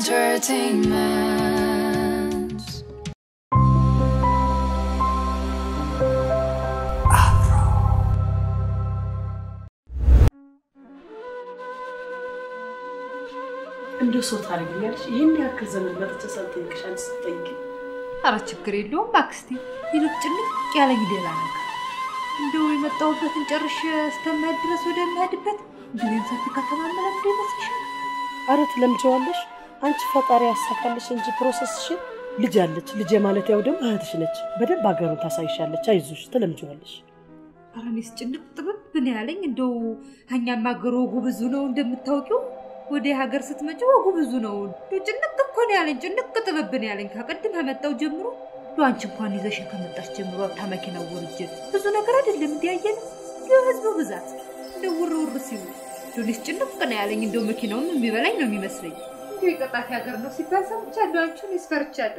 entertainment. እንደ ሰው ታደርጊኛለሽ። ይህን ያክል ዘመን መጥቼ ሳልጠይቅሽ አንቺ ስትጠይቂ ኧረ ችግር የለውም ባክስቴ። ይልቅ ጭንቅ ያለኝ ሌላ ነገር እንደው የመጣሁበትን ጨርሼ እስከምሄድ ድረስ ወደምሄድበት እንዲሁ ሰፊ ከተማ መለምዶ ይመስልሻል? አረ ትለምጀዋለሽ። አንቺ ፈጣሪ ያሳካልሽ እንጂ ፕሮሰስሽን ልጅ አለች። ልጄ ማለት ያው ደግሞ እህትሽ ነች። በደንብ ሀገሩን ታሳይሻለች። አይዞሽ፣ ትለምጀዋለሽ። ኧረ እኔስ ጭንቅ ጥብብ ነው ያለኝ። እንደው እኛም ሀገር ወጉ ብዙ ነው እንደምታውቂው። ወደ ሀገር ስትመጪ ወጉ ብዙ ነው። እንደው ጭንቅ እኮ ነው ያለኝ። ጭንቅ ጥብብ ነው ያለኝ ከቅድም ከመጣው ጀምሮ። እንደው አንቺ እንኳን ይዘሽ ከመጣሽ ጀምሮ ከመኪናው ወርጄ ብዙ ነገር አይደለም እንዲያየን የህዝቡ ብዛት እንደው ውር ውር ሲሉ እንደው እኔስ ጭንቅ ነው ያለኝ። እንደው መኪናውም የሚበላኝ ነው የሚመስለኝ። እንደው የቀጣፊ ሀገር ነው ሲባል ሰምቻለሁ። አንቺን ይስፈርቻለሁ።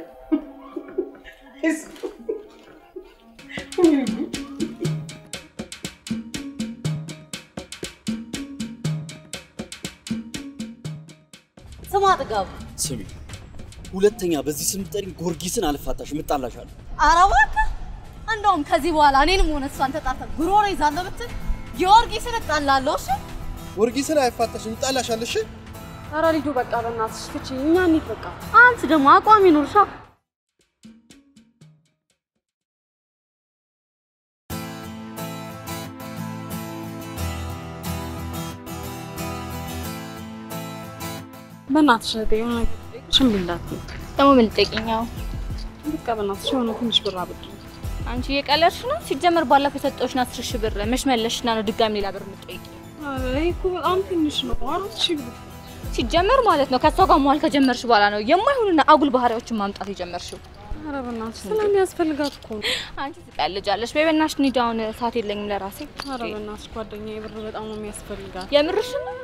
ስማ ጥጋቡ፣ ስሚ፣ ሁለተኛ በዚህ ስም ጠሪኝ፣ ጎርጊስን አልፋታሽ፣ እጣላሻለሁ። ኧረ እባክህ እንደውም ከዚህ በኋላ እኔንም ሆነ እሷን ተጣርተን ጉሮሮ ይዛለሁ ብትል ጊዮርጊስን እጣላለሁ። እሺ ወርጊስን አይፋታሽም፣ ይጣላሻል። እሺ ኧረ ሊዱ በቃ በእናትሽ ፍቺ፣ እኛ እንሂድ በቃ። አንቺ ደግሞ አቋም ይኑርሻ። በእናትሽ እህቴ የሆነ ነገር ብጠይቅሽ እምቢ እንዳትዪ። ደግሞ ምን ልጠይቅኛው? በቃ በእናትሽ የሆነ ትንሽ ብር አብድሪኝ። አንቺ እየቀለድሽ ነው። ሲጀመር ባለፈው የሰጠሁሽን አስር ሺህ ብር መች መለስሽና ነው ድጋሚ ሌላ ብር የምትጠይቂው? ኧረ ይሄ እኮ በጣም ትንሽ ነው። አራት ሺህ ብር ሲጀመር ማለት ነው ከእሷ ጋር መዋል ከጀመርሽ በኋላ ነው የማይሆኑና አጉል ባህሪዎችን ማምጣት የጀመርሽው። ኧረ በእናትሽ ስለሚያስፈልጋት እኮ ነው። አንቺ ትቀልጃለሽ። በይ በእናትሽ እንሂድ፣ አሁን ሰዓት የለኝም ለራሴ። ኧረ በእናትሽ ጓደኛዬ ብር በጣም ነው የሚያስፈልጋት። የምርሽን ነው?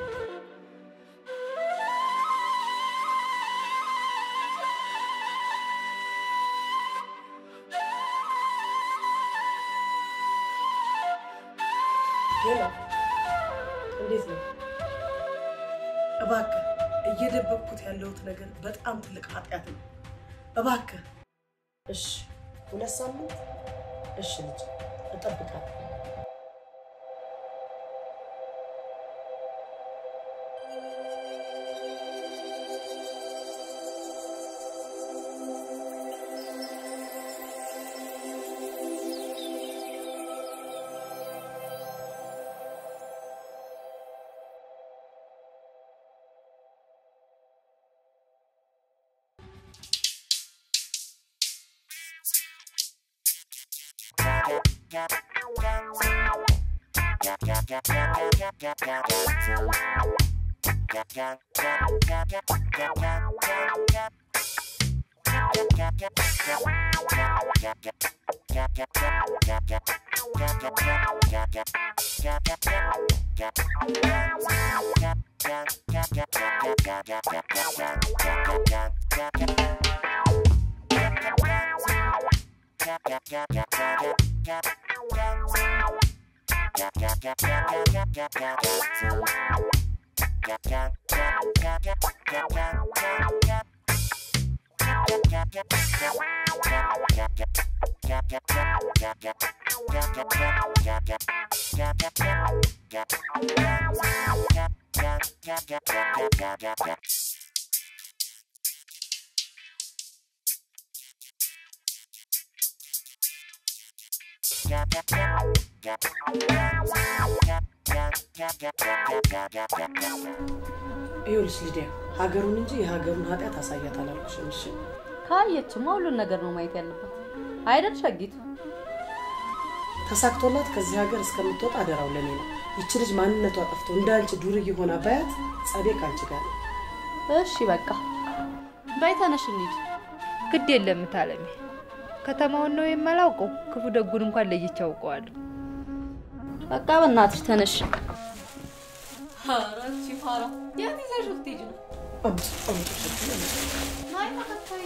ሄሎ፣ እንዴት ነው? እባክህ እየደበቅኩት ያለሁት ነገር በጣም ትልቅ ኃጢአት ነው። እባክህ እሺ፣ ሁለት ሳምንት እሺ፣ ልጅ እጠብቃለሁ። ይኸውልሽ ልዲያ፣ ሀገሩን እንጂ የሀገሩን ኃጢአት አሳያት አላልኩሽም? እሺ ካየችማ ሁሉን ነገር ነው ማየት ያለባት አይደል ሸጊቱ? ተሳክቶላት ከዚህ ሀገር እስከምትወጣ አደራው ለኔ ነው። ይቺ ልጅ ማንነቷ ጠፍቶ እንደ አንቺ ዱርዬ ሆና ባያት ጸቤ ከአንቺ ጋር ነው። እሺ በቃ በይ ተነሽ እንሂድ። ግድ የለም ታለሜ፣ ከተማውን ነው የማላውቀው። ክፉ ደጉን እንኳን ለይቼ አውቀዋለሁ። በቃ በእናትሽ ተነሽ። ኧረ እቺ ፋራ የት ይዘሽው ልትሄጂ ነው? ናይ ተከታይ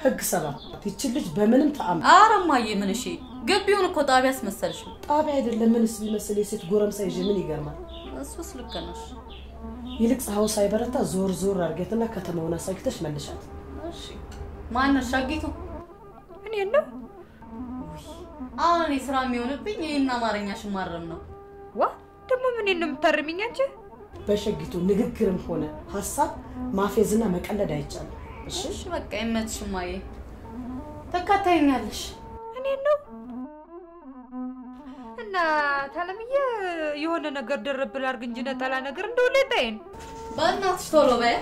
ህግ ሰባት ይችን ልጅ በምንም ተአምር ኧረ እማዬ ምን እሺ፣ ግቢውን እኮ ጣቢያ አስመሰልሽው። ጣቢያ አይደለም ምንስ ቢመስል የሴት ጎረምሳ ይዤ ምን ይገርማል? እሱስ ልክ ነሽ። ይልቅ ፀሐዩ ሳይበረታ ዞር ዞር አድርጌትና ከተማውን አሳግተሽ መልሻት። እሺ ማነሽ ሻጊቱ? እኔ ነው አሁን እኔ ስራ የሚሆንብኝ ይህን አማርኛሽን ማረም ነው። ዋ ደግሞ ምን ነው የምታርሚኝ አንቺ? በሸጊቱ ንግግርም ሆነ ሀሳብ ማፌዝና መቀለድ አይቻልም። እሺ እሺ በቃ ይመችሽ እማዬ፣ ትከታይኛለሽ። እኔ ነው እና ታለምዬ የሆነ ነገር ደረብ ላድርግ እንጂ ነጠላ ነገር እንደው ሌጣዬን በእናትሽ ቶሎ በይ።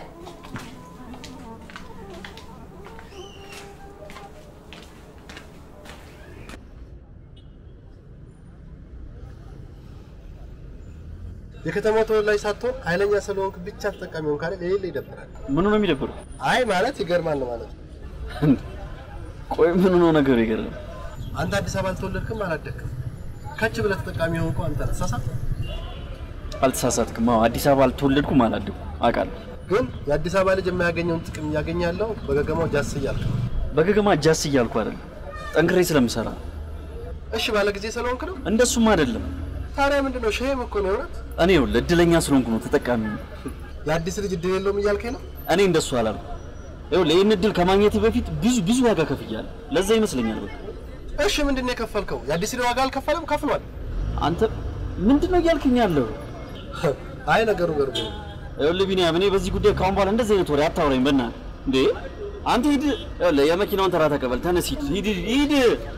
የከተማው ተወላጅ ሳትሆን ኃይለኛ ስለሆንክ ብቻ ተጠቃሚ ሆንክ አይደል? የሌለ ይደብራል። ምኑ ነው የሚደብረው? አይ ማለት ይገርማል ነው ማለት ነው። ቆይ ምኑ ነው ነገሩ ይገርም። አንተ አዲስ አበባ አልተወለድክም አላደግክም። ከች ብለህ ተጠቃሚ የሆንከው አንተ ነህ። ተሳሳት። አልተሳሳትክም። አዎ አዲስ አበባ አልተወለድኩም አላደኩም አውቃለሁ። ግን የአዲስ አበባ ልጅ የማያገኘውን ጥቅም እያገኘ ያለው በገገማው ጃስ እያልክ ነው። በገገማ ጃስ እያልኩ አይደለም፣ ጠንክሬ ስለምሰራ ነው። እሺ ባለ ጊዜ ስለሆንክ ነው። እንደሱም አይደለም። ታዲያ ምንድን ነው? ሸሄም እኮ ነው የእውነት። እኔ ይኸውልህ እድለኛ ስለሆንኩ ነው ተጠቃሚ ነኝ። የአዲስ ልጅ እድል የለውም እያልከኝ ነው? እኔ እንደሱ አላልኩም። ይኸውልህ ይህን እድል ከማግኘቴ በፊት ብዙ ብዙ ዋጋ ከፍያለሁ። ለዛ ይመስለኛል በቃ እሺ ምንድን ነው የከፈልከው? የአዲስ ልጅ ዋጋ አልከፈለም? ከፍሏል። አንተ ምንድን ነው እያልክኝ ያለው? አይ ነገሩ ገርቦ ነው። ይኸውልህ ቢኒያም፣ እኔ በዚህ ጉዳይ ከአሁን በኋላ እንደዚህ አይነት ወሬ አታውራኝ በእናትህ። እንዴ አንተ ሂድ፣ ይኸውልህ የመኪናውን ተራ ተቀበል። ተነስ፣ ሂድ፣ ሂድ፣ ሂድ።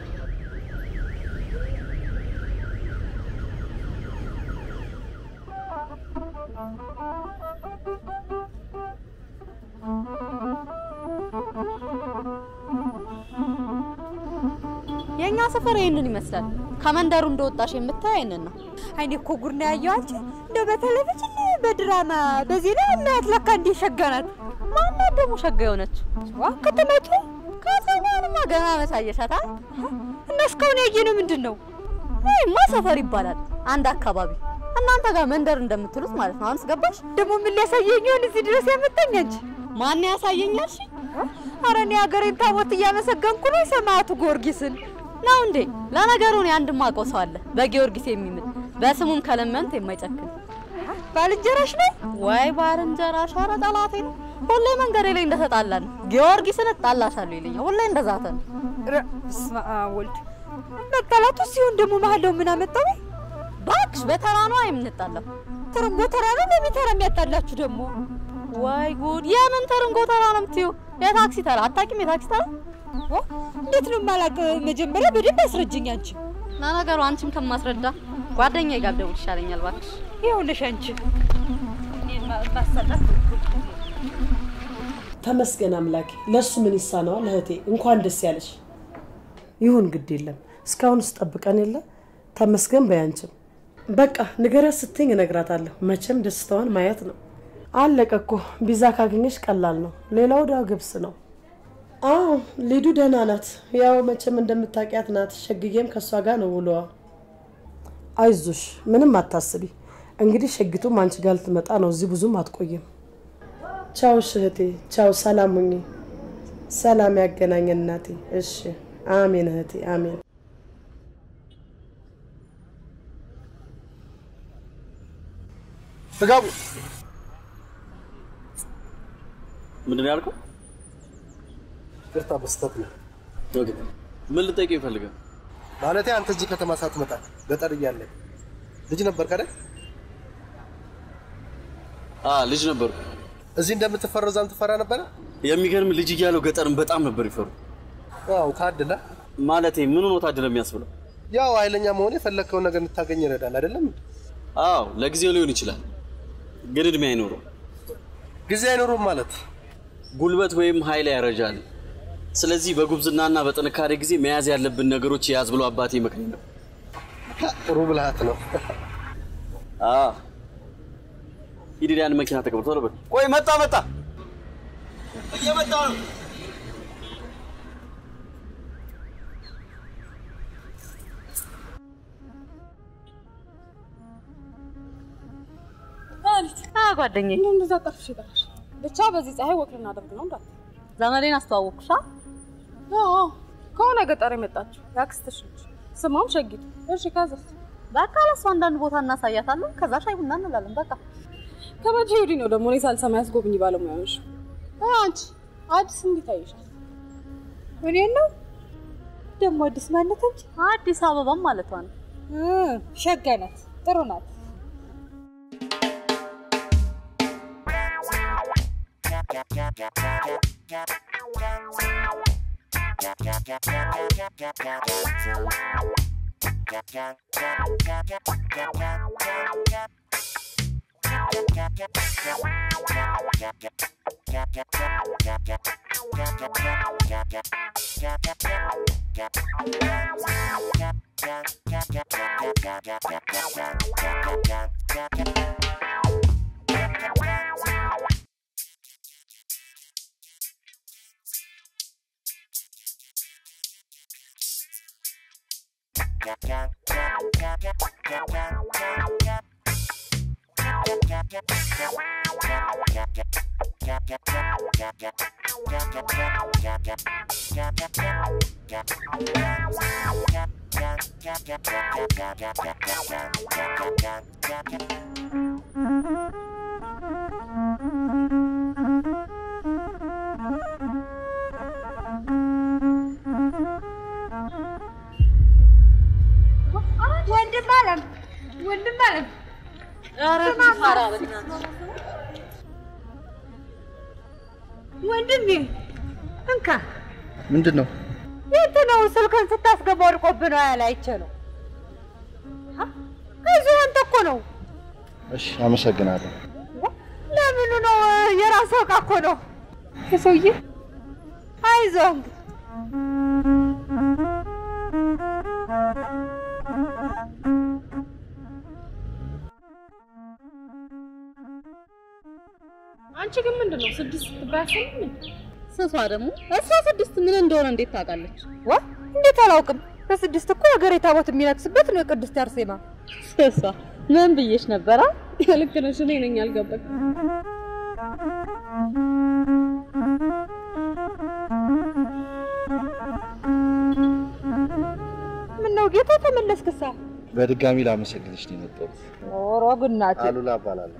የእኛ ሰፈር ይህንን ይመስላል። ከመንደሩ እንደወጣሽ የምታይ ይህንን ነው። አይኔ እኮ ጉድ ነው ያየው አንቺ። እንደው በቴሌቪዥን በድራማ በዜና እናያት ለካ እንዲህ ሸጋ ናት። ማናት ደግሞ ሸጋ የሆነችው? ዋ ከተመቱ ከተማንማ ገና መሳየሻታ። እና እስካሁን ያየነው ምንድን ነው? ይህማ ሰፈር ይባላል። አንድ አካባቢ እናንተ ጋር መንደር እንደምትሉት ማለት ነው። አሁንስ ገባሽ? ደግሞ ምን ሊያሳየኝ ይሆን እዚህ ድረስ ያመጣኝ አንቺ? ማን ያሳየኛል? እሺ ኧረ እኔ ሀገሬን ታቦት እያመሰገንኩ ነው የሰማዕቱ ጊዮርጊስን። ነው እንዴ? ለነገሩ እኔ አንድ ማውቀው ሰው አለ በጊዮርጊስ የሚምል በስሙም ከለመንት የማይጨክን ባልንጀራሽ ነው? ወይ ባልንጀራሽ? ኧረ ጠላቴ ነው። ሁሌ መንገዴ ላይ እንደተጣላን ጊዮርጊስን እጣላሻለሁ ይለኛል። ሁሌ እንደዛተ ነው። ኧረ በስመ አብ ወልድ። መጣላቱ ሲሆን ደግሞ መሀላው ምን አመጣው? እባክሽ በተራ ነው የምንጣላው። ትርንጎ ተራ ነው ለቤተራ የሚያጣላችሁ ደግሞ ወይ ጉድ! የምን ተርንጎ ተራ ነው የምትይው? የታክሲ ተራ አታውቂም? የታክሲ ተራ ዋ፣ እንዴት ነው የማላውቅ? መጀመሪያ በደንብ አስረጅኝ አንቺ። ለነገሩ አንቺም ከማስረዳ ጓደኛዬ ጋር ብደውል ይሻለኛል። እባክሽ ይኸውልሽ አንቺ እኔን ማ- ማሳጣት ተመስገን አምላኬ። ለእሱ ምን ይሳነዋል? እህቴ እንኳን ደስ ያለሽ። ይሁን ግድ የለም እስካሁን ስጠብቀን የለ ተመስገን በያንችም በቃ ንገሪያት ስትኝ እነግራታለሁ። መቼም ደስታዋን ማየት ነው። አለቀ እኮ ቪዛ ካገኘሽ ቀላል ነው። ሌላው ዳ ግብስ ነው። አዎ ሊዱ ደህና ናት። ያው መቼም እንደምታውቂያት ናት። ሸግዬም ከእሷ ጋር ነው ውሎዋ። አይዞሽ ምንም አታስቢ። እንግዲህ ሸጊቱም አንቺ ጋር ልትመጣ ነው። እዚህ ብዙም አትቆይም። ቻው እሺ እህቴ፣ ቻው። ሰላም ሁኚ። ሰላም ያገናኘን እናቴ። እሺ፣ አሜን እህቴ፣ አሜን። ጥጋቡ ምንድን ነው ያልከው? ይቅርታ በስተት ነው ኦኬ። ምን ልጠይቅህ ይፈልጋል? ማለቴ አንተ እዚህ ከተማ ሳትመጣ ገጠር እያለ ልጅ ነበር አይደል? አ ልጅ ነበርኩ። እዚህ እንደምትፈራው እዛም ትፈራ ነበረ? የሚገርም ልጅ እያለሁ ገጠርን በጣም ነበር ይፈሩ። ያው ታድላ። ማለቴ ምን ሆኖ ታድለ የሚያስብለው? ያው ኃይለኛ መሆን የፈለግከውን ነገር እንድታገኝ ይረዳል አይደለም? አዎ ለጊዜው ሊሆን ይችላል፣ ግን እድሜ አይኖረው። ጊዜ አይኖሩም ማለት ጉልበት ወይም ኃይል ያረጃል። ስለዚህ በጉብዝናና በጥንካሬ ጊዜ መያዝ ያለብን ነገሮች የያዝ ብሎ አባቴ ይመክረኝ ነው። ጥሩ ብልሃት ነው። አዎ ሂድ ያን መኪና ተቀብሎ ቶሎ በል። ቆይ መጣ መጣ እየመጣ ነው። አ ጓደኛዬ እንደዛ ጠርፍሽ ይጠራሽ ብቻ በዚህ ፀሐይ ወክ ልናደርግ ነው እንዳት ዘመዴን አስተዋወቅኩሻ። አዎ ከሆነ ገጠር የመጣችው የአክስትሽ ልጅ ስሟም ሸጊቱ። እሺ ከዛስ? በቃ ለእሱ አንዳንድ ቦታ እናሳያታለን። ከዛ ሻይ ቡና እንላለን። በቃ ከመቼ ወዲህ ነው ደግሞ እኔ ሳልሰማ ያስጎብኝ ባለሙያ ነሽ? አንቺ አዲስ እንዴት አይሻል? እኔን ነው ደግሞ አዲስ ማለት እንጂ አዲስ አበባም ማለቷ ነው። ሸጋ ናት፣ ጥሩ ናት። ወንድም አለም ወንድም አለም ወንድሜ እንካ ምንድን ነው? የት ነው ስልክን ስታስገባ ወድቆብህ ነው ያለ አይቼ ነው ከዚህ አንተ እኮ ነው እሺ፣ አመሰግናለሁ። ለምኑ ነው የራስህ ዕቃ እኮ ነው ሰውዬ አይዞህ አንቺ ግን ምንድን ነው ስድስት ትባያሰኝ? ስሷ ደግሞ እሷ ስድስት ምን እንደሆነ እንዴት ታውቃለች? ዋ እንዴት አላውቅም በስድስት እኮ የሀገሬ ታቦት የሚነግስበት ነው የቅድስት አርሴማ ስሷ ምን ብዬሽ ነበራ? ልክ ነሽ። እኔ ነኝ ያልገባኝ። ምነው ጌታ ተመለስክሳ በድጋሚ ላመሰግንሽ ነው የመጣሁት። ኦሮ ግናቴ አሉላ እባላለሁ።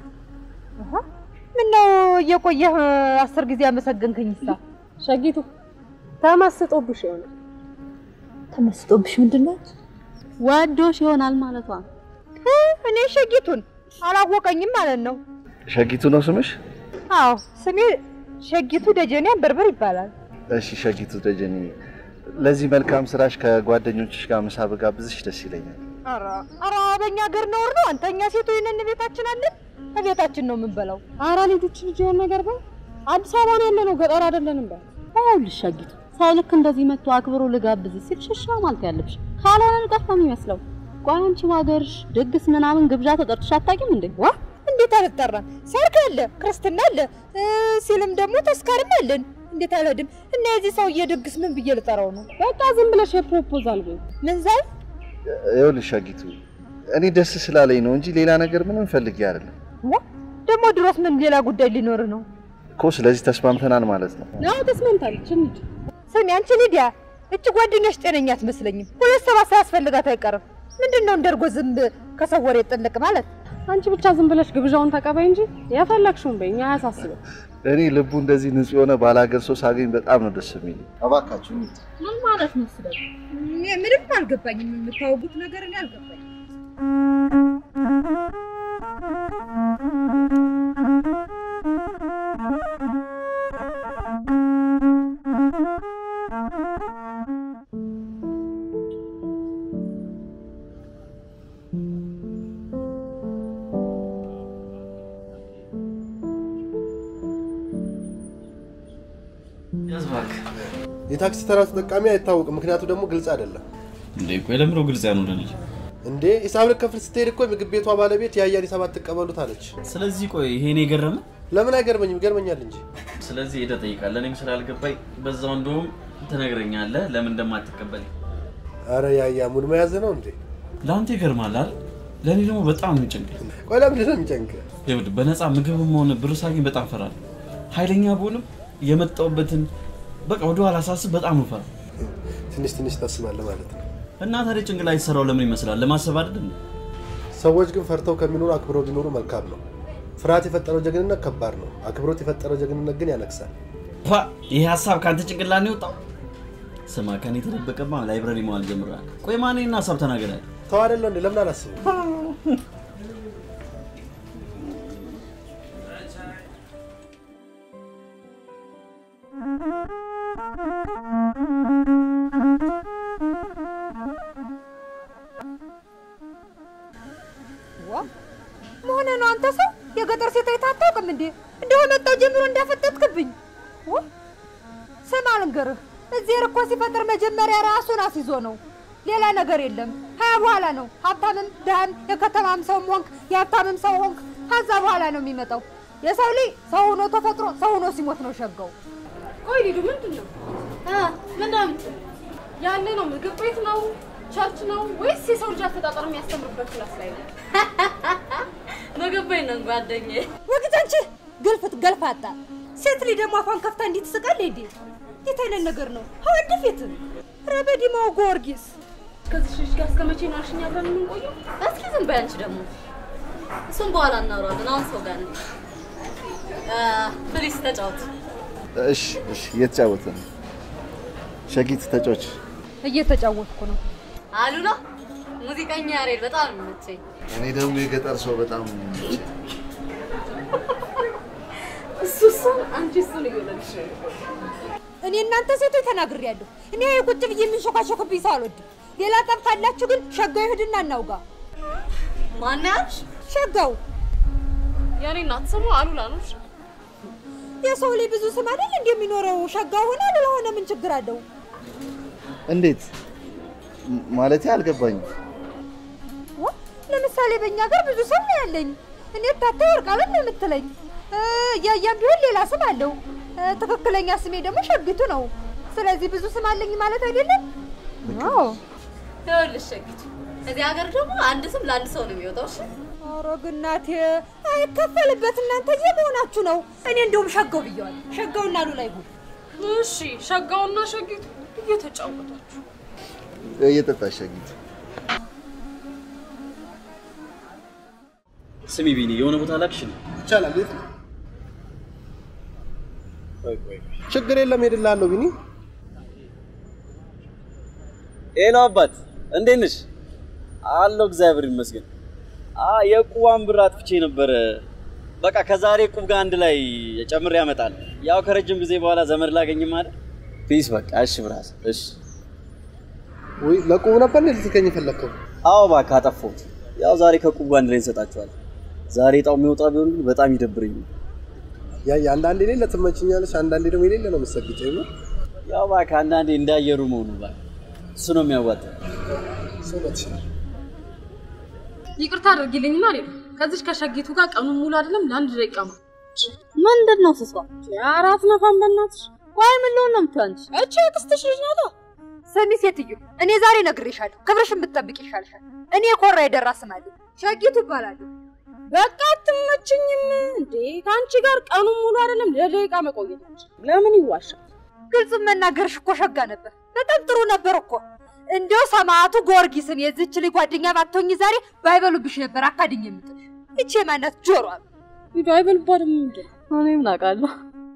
ምነው እየቆየህ አስር ጊዜ አመሰገንከኝሳ ሸጊቱ ተመስጦብሽ ይሆናል። ተመስጦብሽ ምንድን ነው ወዶሽ ይሆናል ማለቷ ነው። እኔ ሸጊቱን አላወቀኝም ማለት ነው ሸጊቱ ነው ስምሽ? አዎ ስሜ ሸጊቱ ደጀኔ አንበርበር ይባላል እሺ ሸጊቱ ደጀኔ፣ ለዚህ መልካም ስራሽ ከጓደኞችሽ ጋር ምሳ ብጋብዝሽ ደስ ይለኛል። ኧረ ኧረ በእኛ ሀገር ነውር ነው አንተ እኛ ሴቶች ነን ቤታችን አለን ከቤታችን ነው የምንበላው አራ ልጆች ልጅ የሆነ ነገር በይ። አዲስ አበባ ነው ያለ ነው፣ ገጠር አይደለንም በይ። ይኸውልሽ ሸጊቱ ሰው ልክ እንደዚህ መጥቶ አክብሮ ልጋብዝ ሲል ሽሻ ማለት ያለብሽ ካልሆነ ንቀት ነው የሚመስለው። ቆይ አንቺ ሀገርሽ ድግስ ምናምን ግብዣ ተጠርተሽ አታውቂም እንዴ? ዋ እንዴት አልጠራም ሰርግ አለ ክርስትና አለ እ ሲልም ደግሞ ተስካርም አለን እንዴት አልሄድም እና የዚህ ሰውዬ ድግስ ምን ብዬ ልጠራው ነው በቃ ዝም ብለሽ የፕሮፖዛል በይ። ምን ዛይ ይኸውልሽ ሸጊቱ፣ እኔ ደስ ስላለኝ ነው እንጂ ሌላ ነገር ምንም ፈልጌ አይደለም ዋ ደግሞ ድሮስ ምን ሌላ ጉዳይ ሊኖር ነው እኮ። ስለዚህ ተስማምተናል ማለት ነው። አዎ ተስማምታለች። እንሂድ። ስሚ አንቺ ሊዲያ እች ጓደኛሽ ጤነኛ አትመስለኝም ሁለት ሰባት ሳያስፈልጋት አይቀርም ምንድን ነው እንደርጎ ዝንብ ከሰው ወሬ ጥልቅ ማለት አንቺ ብቻ ዝም ብለሽ ግብዣውን ተቀበይ እንጂ የፈለግሽውን በይ፣ እኛ አያሳስብም። እኔ ልቡ እንደዚህ ንጹህ የሆነ ባላገር ሰው ሳገኝ በጣም ነው ደስ የሚል። እባካችሁ ምን ማለት ነው ስለ ምንም አልገባኝም የምታወጉት ነገር እኔ አልገባኝም ያዝ እባክህ። የታክሲ ተራ ተጠቃሚ አይታወቅም፣ ምክንያቱ ደግሞ ግልጽ አይደለም። እንዴ ቆይ ለምሮ ግልጽ ያልሆነልኝ? እንዴ ሂሳብ ልከፍል ስትሄድ እኮ የምግብ ቤቷ ባለቤት የአያን ሂሳብ አትቀበሉት አለች። ስለዚህ ቆይ ይሄን የገረመ ለምን አይገርመኝም? ይገርመኛል እንጂ ስለዚህ ሄደህ ጠይቃለህ። እኔም ስላልገባኝ በዛው እንደውም ትነግረኛለህ ለምን እንደማትቀበል። አረ የአያ ሙድ መያዝ ነው እንዴ? ለአንተ ይገርማል አይደል? ለእኔ ደግሞ በጣም ነው የሚጨንቀኝ። ቆይ ለምንድን ነው የሚጨንቅ? ይኸውልህ በነፃ ምግብም ሆነ ብር ሳገኝ በጣም ፈራለሁ። ኃይለኛ ብሆንም የመጣሁበትን በቃ ወደ ኋላ ሳስብ በጣም ፈራ ትንሽ ትንሽ ታስባለህ ማለት ነው። እና ታዲያ ጭንቅላት የተሰራው ለምን ይመስላል? ለማሰብ አይደል እንዴ? ሰዎች ግን ፈርተው ከሚኖሩ አክብረው ቢኖሩ መልካም ነው። ፍርሃት የፈጠረው ጀግንነት ከባድ ነው። አክብሮት የፈጠረው ጀግንነት ግን ያነግሳል። ፓ ይሄ ሀሳብ ከአንተ ጭንቅላት ነው የወጣው? ስማ ከኔ የተደበቀማ ላይብረሪ መዋል ጀምረሃል። ቆይ ማንና ሀሳብ ተናገራል። ተው አይደለ እንዴ? ለምን አላስብም? ዋ መሆነ ነው አንተ ሰው የገጠር ሴት አይተህ አታውቅም እንዴ? እንደው መጣው ጀምሮ እንዳፈጠጥክብኝ። ዋ ስማ ልንገርህ፣ እዚህ እኮ ሲፈጥር መጀመሪያ ራሱን አስይዞ ነው፣ ሌላ ነገር የለም። ሀያ በኋላ ነው ሀብታምም ድሃም የከተማም ሰው ሆንክ የሀብታምም ሰው ሆንክ፣ ከዛ በኋላ ነው የሚመጣው። የሰው ልጅ ሰው ሆኖ ተፈጥሮ ሰው ሆኖ ሲሞት ነው ሸጋው። ቆይ ሊዱ ምንድን ነው ምንድን ያለ ነው? ምግብ ቤት ነው? ቸርች ነው ወይስ የሰው ልጅ አፈጣጠር የሚያስተምርበት ክላስ ላይ ነው? ምግብ ቤት ነን ጓደኛዬ። ወግድ አንቺ ግልፍት ገልፋጣ ሴት ልጅ ደግሞ አፏን ከፍታ እንዲህ ትስቃለች እንዴ? የት አይነት ነገር ነው? ሀወድ ፊት ረበዲማው ጊዮርጊስ ከዚህ ልጅ ጋር እስከ መቼ ነው አልሽኝ አብረን የምንቆየው? እስኪ ዝም በይ አንቺ ደግሞ። እሱም በኋላ እናወራለን። አሁን ሰው ጋር ነን። ፕሊስ ተጫወት። እሺ እሺ፣ እየተጫወተ ነው። ሸጊት ተጫዎች። እየተጫወትኩ ነው። አሉላ ሙዚቀኛ ያሬድ በጣም ነው የሚመቸኝ። እኔ ደግሞ የገጠር ሰው በጣም ነው የሚመቸኝ። እሱ እሱን አንቺ እሱን እየወለድሽ ነው። እኔ እናንተ ሴቶች ተናግሬያለሁ። እኔ ቁጭ ብዬ የሚንሾካሾክብኝ ሰው አልወድም። ሌላ ጠብ ካላችሁ ግን ሸጋው ይሄድና እናውጋ። ማን ያልሽ? ሸጋው የኔ እናት ስሙ አሉላ ነው። እሺ? የሰው ላይ ብዙ ስም አይደል እንደሚኖረው ሸጋው ሆነ አሉላ ሆነ ምን ችግር አለው? እንዴት ም- ማለቴ አልገባኝም። ዋ፣ ለምሳሌ በእኛ ሀገር ብዙ ስም ነው ያለኝ። እኔ ታታ ወርቃለም ነው የምትለኝ። እ፣ እያያም ቢሆን ሌላ ስም አለው። እ፣ ትክክለኛ ስሜ ደግሞ ሸግቱ ነው። ስለዚህ ብዙ ስም አለኝ ማለት አይደለም። አዎ ይኸውልሽ ሸጊቱ፣ እዚህ ሀገር ደግሞ አንድ ስም ለአንድ ሰው ነው የሚወጣው። እሺ ኧረ ግን እናቴ አይከፈልበት። እናንተ የመሆናችሁ ነው። እኔ እንደውም ሸጋው ብየዋለሁ። ሸጋውና ሉላ ይሁን። እሺ ሸጋውና ሸጊቱ እየተጫወታችሁ እየጠጣሽ ሸጊት። ስሚ ቢኒ፣ የሆነ ቦታ ላክሽን። ይቻላል። የት ነው? ችግር የለም ሄድልሃለሁ ቢኒ። ሄሎ አባት፣ እንዴት ነሽ? አለሁ እግዚአብሔር ይመስገን። አ የቁዋን ብር አጥፍቼ ነበረ። በቃ ከዛሬ ቁብ ጋር አንድ ላይ ጨምሬ ያመጣል። ያው ከረጅም ጊዜ በኋላ ዘመድ ላገኝም አይደል? ፒስ በቃ እሺ፣ ብራስ እሺ። ወይ ለቁብ ነበር እንዴ ልትገኝ የፈለግከው? አዎ እባክህ አጠፋሁት። ያው ዛሬ ከቁብ ጋር አንድ ላይ እንሰጣቸዋለን። ዛሬ እጣው የሚወጣ ቢሆን ግን በጣም ይደብረኝ። ያ አንዳንዴ የሌለ ትመችኛለች፣ አንዳንዴ ደግሞ የሌለ ነው የምትሰግጨው። ይኖር ያው እባክህ አንዳንዴ እንዳየሩ መሆኑ እባክህ፣ እሱ ነው የሚያዋጣው። ሰው በትችላል ይቅርታ አድርጊልኝና ሊዱ ከዚች ከሸጊቱ ጋር ቀኑን ሙሉ አይደለም ለአንድ ደቂቃ ነው። ምንድን ነው ስሷ? አራት ነፋን በእናትሽ ቆይ ምን ልሆን ነው የምትይው አንቺ? እቺ የክስትሽ ልጅ ናታ። ስሚ ሴትዮ፣ እኔ ዛሬ ነግሬሻለሁ። ክብርሽን ብትጠብቅ ይሻልሻል። እኔ ኮራ የደራ ስም አለኝ። ሸጊቱ እባላለሁ። በቃ አትመችኝም እንዴ? ከአንቺ ጋር ቀኑን ሙሉ አይደለም ለደቂቃ መቆየት አንችልም። ለምን ይዋሻል? ግልጹን መናገርሽ እኮ ሸጋ ነበር። በጣም ጥሩ ነበር እኮ። እንደው ሰማዕቱ ጊዮርጊስን የዚች ልጅ ጓደኛ ባትሆኝ ዛሬ ባይበሉብሽ ነበር አካድኝ የምጥልሽ። እቺ የማናት ጆሮ ሊዱ አይበልባትም እንዴ? እኔ ምን አውቃለሁ?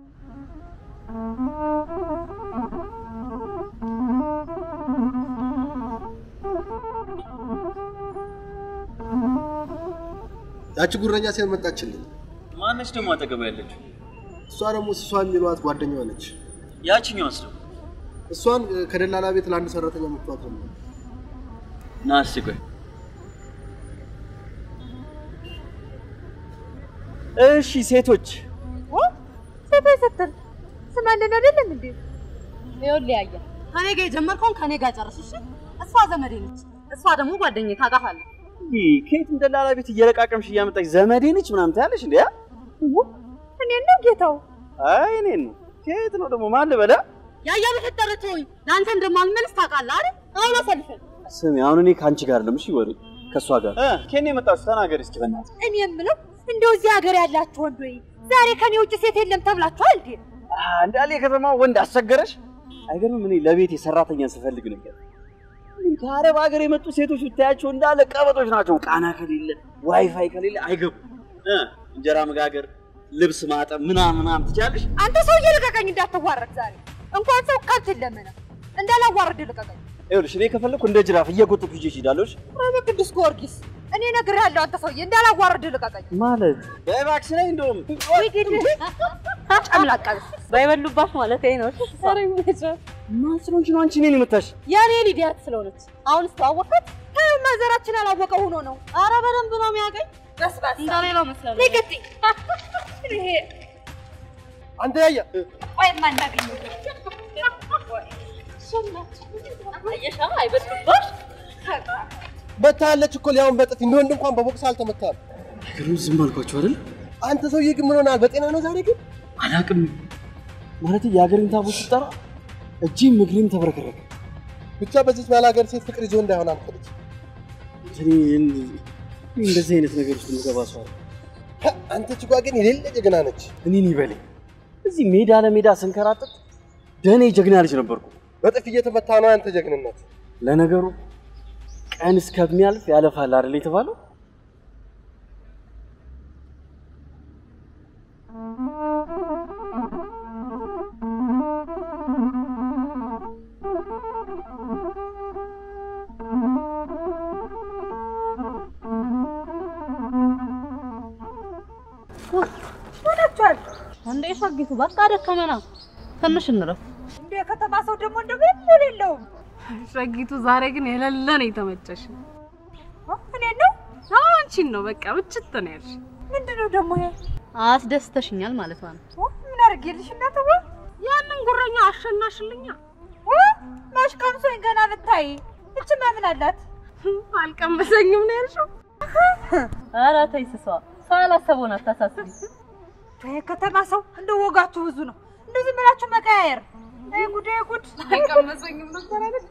ያቺ ጉረኛ ሴት መጣችልኝ። ማነች ደግሞ አጠገባ ያለችው? እሷ ደግሞ ስሷ የሚሏት ጓደኛዋ ነች። ያችኛዋስ ደግሞ እሷን እ፣ ከደላላ ቤት ለአንድ ሰራተኛ መጥቷት ነው። ና እስቲ ቆይ። እሺ ሴቶች ሴቶች ስትል ስማለን አይደለም እንዴ? ይኸውልህ ያየ ከኔ ጋር የጀመርከውን ከኔ ጋር ጨርስ እሺ? እሷ ዘመዴ ነች፣ እሷ ደግሞ ጓደኛዬ ታውቃታለህ። ይህ ከየትም ደላላ ቤት እየለቃቀምሽ እያመጣች ዘመዴ ነች ምናምን ታያለሽ እንዴ? እኔ ነው ጌታው። አይ እኔን ነው። ከየት ነው ደግሞ ማን ልበላ? ያያ በፈጠረ ተወኝ። ለአንተ እንደማልመልስ ታውቃለህ አይደል? አሁን አሳልፈን ስሚ አሁን እኔ ከአንቺ ጋር አይደለም እሺ፣ ወሬ ከእሷ ጋር እ ከኔ የመጣችሁ ተናገሪ እስኪ በእናትህ። እኔ የምለው እንደው እዚህ ሀገር ያላችሁ ወንድ ወይ ዛሬ ከኔ ውጭ ሴት የለም ተብላችኋል እንዴ? እንዳለ የከተማ ወንድ አስቸገረሽ? አይገርምም? እኔ ለቤት የሰራተኛ ስፈልግ ነበር። ከአረብ ሀገር የመጡ ሴቶች ብታያቸው እንዳለ ቀበጦች ናቸው። ቃና ከሌለ ዋይፋይ ከሌለ አይገቡም። እ እንጀራ መጋገር፣ ልብስ ማጠብ ምናምን ምናምን ትችያለሽ? አንተ ሰውዬ ልቀቀኝ፣ እንዳትዋረድ ዛሬ እንኳን ሰው ቀልድ ለመነ እንዳላዋረድ ልቀቀኝ። ይኸውልሽ እኔ ከፈለኩ እንደ ጅራፍ እየጎተትኩ ይዤሽ እሄዳለሁ። እሺ? ኧረ በቅዱስ ጊዮርጊስ እኔ እነግርሃለሁ፣ አንተ ሰውዬ እንዳላዋረድ ልቀቀኝ። ማለት በባክሽ ላይ እንደውም ጨምላቃ ባይበሉባት ማለት ነው። ኧረ ይመቻት። ማን ስለሆንሽ ነው አንቺ እኔን የምታሽ? የኔ ሊዲያት ስለሆነች አሁን ስተዋወቃት ማዘራችን አላወቀ ሆኖ ነው። አረ በደንብ ነው የሚያገኝ። በስባሳ እንደሌላው መስላል። ንገትኝ ይሄ አንተ ያያ ቆይ ማናገኘው አየሻ አይበሉባሽ። መታለች እኮ ሊያውን በጥፊ እንደ ወንድ እንኳን በቦክስ አልተመታም። ነገሩን ዝም አልኳቸው አይደል? አንተ ሰውዬ ግን ምን ሆነሃል? በጤና ነው ዛሬ ግን? አላቅም ማለት የሀገሬን ታቦት ስጠራ እጅም እግሬም ተበረከረከ። ብቻ በዚች ባላገር ሴት ፍቅር ይዞ እንዳይሆን አልፈልግ። እኔ እንደዚህ አይነት ነገር ውስጥ የምገባ ሰው አይደል። አንተ ችጓ ግን የሌለ ጀግና ነች። እኔን ይበለኝ። እዚህ ሜዳ ለሜዳ ስንከራጠጥ ደኔ ጀግና ልጅ ነበርኩ። በጥፊ እየተመታ ነው ያንተ ጀግንነት። ለነገሩ ቀን እስከሚያልፍ ያለፋል አይደል የተባለው? ሆናችኋል እንዴ ሸጊቱ በቃ ደከመና ትንሽ እንረፍ። እንደ የከተማ ሰው ደግሞ እንደ ምንም የለውም። ሸጊቱ ዛሬ ግን የሌለ ነው የተመቸሽ። እኔ ነው አዎ አንቺን ነው በቃ ብችት ነው ያልሽ። ምንድነው ደግሞ ይሄ? አስደስተሽኛል ማለት ነው። ምን አድርጌልሽ እናትዋ? ያንን ጉረኛ አሸናሽልኛ። ማሽ ቀምሶኝ ገና ብታይ እችማ ምን አላት? አልቀመሰኝም ነው ያልሽው? ኧረ ተይ ስሷ ሰው ያላሰበውን አታሳስቢ። የከተማ ሰው እንደ ወጋችሁ ብዙ ነው። እንደዚህ ብላችሁ መቀያየር። አይ ጉድ፣ አይ ጉድ። አልቀመሰኝም ነበር አይደል?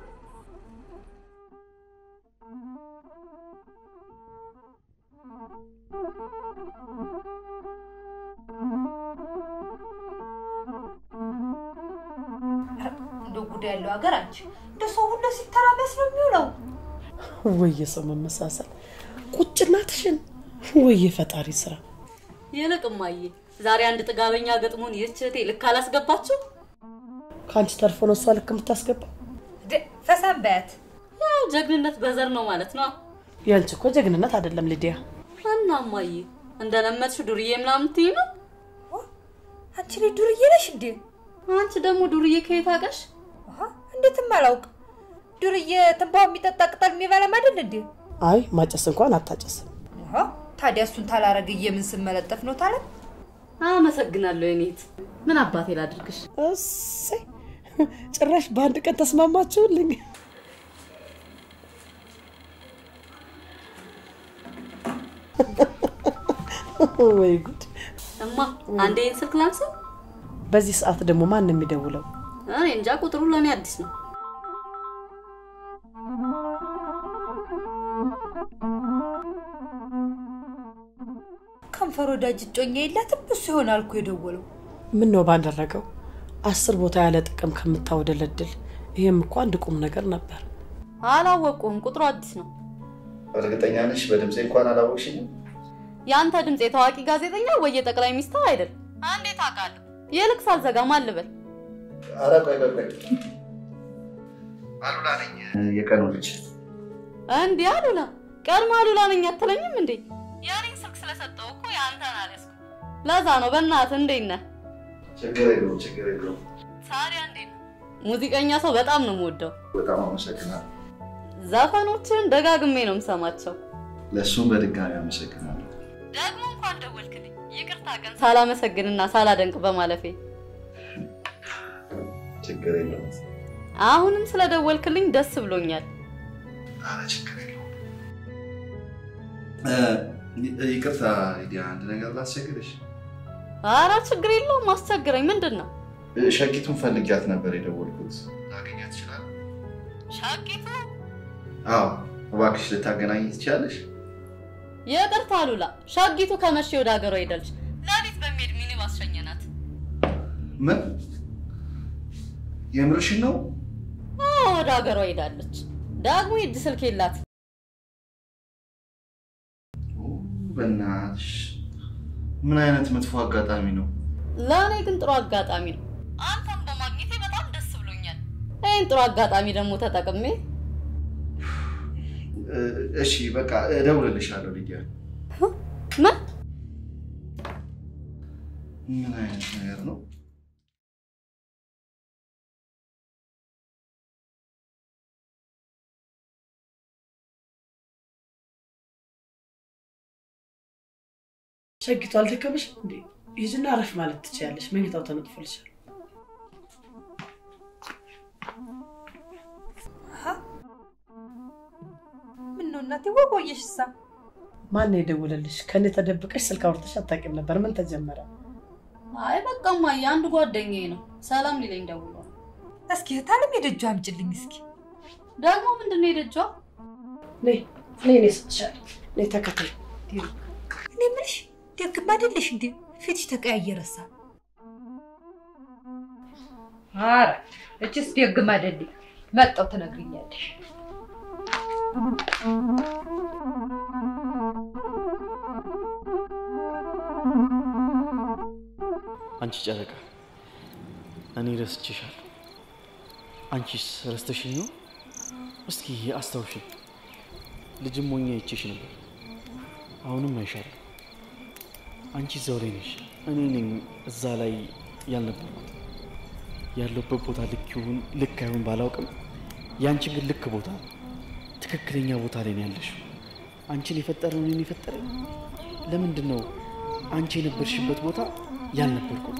እንደው ጉድ ያለው ሀገር አንቺ እንደ ሰው ሁሉ ሲተራመስ ነው የሚውለው። ወይ የሰው መመሳሰል ቁጭና ትሽን ወይ የፈጣሪ ስራ። ይልቅ እማዬ ዛሬ አንድ ጥጋበኛ ገጥሞን ይህች እህቴ ልክ አላስገባችሁ? ከአንቺ ተርፎ ነው እሷ ልክ የምታስገባ። ፈሳም በያት። ያው ጀግንነት በዘር ነው ማለት ነው። ያንቺ እኮ ጀግንነት አይደለም ልዲያ። እና እማዬ እንደለመድሽው ዱርዬ ምናምን ትይ ነው? አንቺ ልጅ ዱርዬ ነሽ እንዴ? አንቺ ደግሞ ዱርዬ ከየት አውቀሽ? እንዴትም አላውቅ። ዱርዬ ትንባው የሚጠጣ ቅጠል የሚበላም አይደል እንዴ? አይ ማጨስ እንኳን አታጨስም። ታዲያ እሱን ታላረግዬ ምን ስመለጠፍ ነው ታለ? አመሰግናለሁ የኔት። ምን አባቴ ላድርግሽ? እሰይ ጭራሽ በአንድ ቀን ተስማማችሁልኝ። ወይ ጉድ! እማ አንዴ ይህን ስልክ ላንሳ። በዚህ ሰዓት ደግሞ ማን ነው የሚደውለው? እኔ እንጃ፣ ቁጥሩ ለእኔ አዲስ ነው። ከንፈር ወዳጅ እጮኛ የላትም እሱ ይሆናል እኮ የደወለው። ምን ነው ባደረገው? አስር ቦታ ያለ ጥቅም ከምታወደለድል ይሄም እኮ አንድ ቁም ነገር ነበር። አላወቁም፣ ቁጥሩ አዲስ ነው። እርግጠኛ ነሽ? በድምፄ እንኳን አላወቅሽኝም? የአንተ ድምፅ የታዋቂ ጋዜጠኛ ወይ የጠቅላይ ሚኒስትር አይደል? እንዴት አውቃለሁ? ይልቅ ሳልዘጋ ማን ልበል? ኧረ ቆይ ቆይ ቆይ፣ አሉላ ነኝ የቀኑ ልጅ። እንዲህ አሉላ፣ ቀድሞ አሉላ ነኝ አትለኝም እንዴ? የእኔን ስልክ ስለሰጠው እኮ የአንተን አልያዝኩም። ለዛ ነው። በእናትህ እንዴት ነህ? ችግር የለውም ችግር የለውም። ታዲያ እንዴት ነው? ሙዚቀኛ ሰው በጣም ነው የምወደው። በጣም አመሰግናለሁ። ዘፈኖችን ደጋግሜ ነው የምሰማቸው። ለእሱም በድጋሚ አመሰግናለሁ። ደግሞ እንኳን ደወልክልኝ። ይቅርታ ቀን ሳላመሰግንና ሳላደንቅ በማለፌ። ችግር የለውም። አሁንም ስለደወልክልኝ ደስ ብሎኛል። ኧረ ችግር የለውም። ይቅርታ ሊዲያ፣ አንድ ነገር ላስቸግርሽ። አረ ችግር የለውም አስቸግረኝ። ምንድን ነው? ሸቂቱን ፈልጊያት ነበር የደወልኩት። ላገኛት ትችላለህ? ሸቂቱ? አዎ፣ እባክሽ ልታገናኝ ትችላለሽ? ይቅርታ አሉላ፣ ሸጊቱ ከመቼ ወደ ሀገሯ ሄዳለች። ሌሊት በሚሄድ ሚኒባስ ሸኘናት። ምን የምርሽን ነው? አዎ፣ ወደ ሀገሯ ሄዳለች። ደግሞ የእጅ ስልክ የላት። በእናትሽ ምን አይነት መጥፎ አጋጣሚ ነው? ለእኔ ግን ጥሩ አጋጣሚ ነው። አንተም በማግኘቴ በጣም ደስ ብሎኛል። ይህን ጥሩ አጋጣሚ ደግሞ ተጠቅሜ እ- እሺ በቃ እደውልልሻለሁ ልያ። ምን ምን አይነት ነገር ነው? ሸጊቱ አልደከመሽ እንዴ? ሂጂና አረፍ ማለት ትችያለሽ። መኝታው ተነጥፎልሻል። ምን ነው እናቴ ወቆየሽ እሳ ማን ነው የደወለልሽ? ከኔ ተደብቀሽ ስልክ አውርተሽ አታውቂም ነበር። ምን ተጀመረ? አይ በቃማ የአንድ ጓደኛዬ ነው ሰላም ሊለኝ ደውሏል። እስኪ እህታለም የደጇ አምጭልኝ እስኪ ደግሞ ምንድን ነው የደጇ? ነይ ነይ፣ እኔ እሰጥሻለሁ። ነይ ተከተይ። እኔ የምልሽ ደግም አይደለሽ እንዴ ፊትሽ ተቀያየረሳ አረ እችስ ደግም አይደለኝ መጣው ትነግሪኛለሽ አንቺ ጨረቃ፣ እኔ ረስቼሻለሁ። አንቺስ ረስተሽኝ ነው? እስኪ አስታውሽኝ። ልጅም ሞኛ ይቼሽ ነበር፣ አሁንም አይሻለሁ። አንቺ እዛው ላይ ነሽ፣ እኔ ነኝ እዛ ላይ ያልነበርኩት። ያለሁበት ቦታ ልክ ይሁን ልክ አይሁን ባላውቅም፣ የአንቺ ግን ልክ ቦታ ነው። ትክክለኛ ቦታ ላይ ነው ያለሽው። አንቺን የፈጠረው እኔን የፈጠረኝ ለምንድን ነው አንቺ የነበርሽበት ቦታ ያልነበርኩት?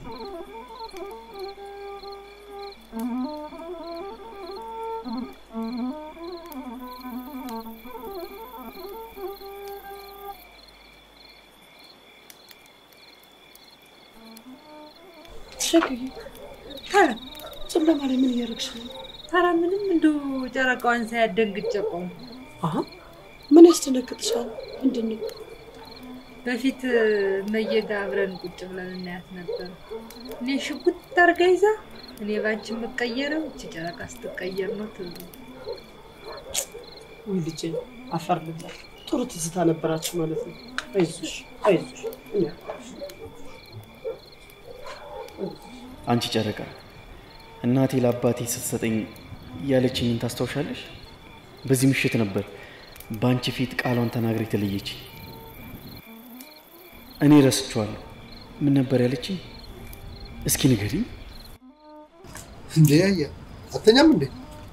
ሸግዬ ታረ ጨለማ ላይ ምን እያደረግሽ ነው? ታረ ምንም እንደው ጨረቃዋን ሳያደንግጬ ቆሙ አሀ ምን ያስደነግጥሻል? ምንድን ነው? በፊት መየጋ አብረን ቁጭ ብለን እናያት ነበር። እኔ ሽጉጥ አድርጋ ይዛ እኔ ባንቺ የምቀየረው እቺ ጨረቃ ስትቀየር ነው ትሉ ውይ ልጄ አፈር ልብላ። ጥሩ ትዝታ ነበራችሁ ማለት ነው። አይዞሽ አይዞሽ። እኔ አንቺ ጨረቃ፣ እናቴ ለአባቴ ስትሰጠኝ ያለችኝን ታስታውሻለሽ? በዚህ ምሽት ነበር በአንቺ ፊት ቃሏን ተናግራ የተለየች። እኔ ረስቼዋለሁ። ምን ነበር ያለችኝ? እስኪ ንገሪኝ። እንዴ ያየ አተኛም እንዴ?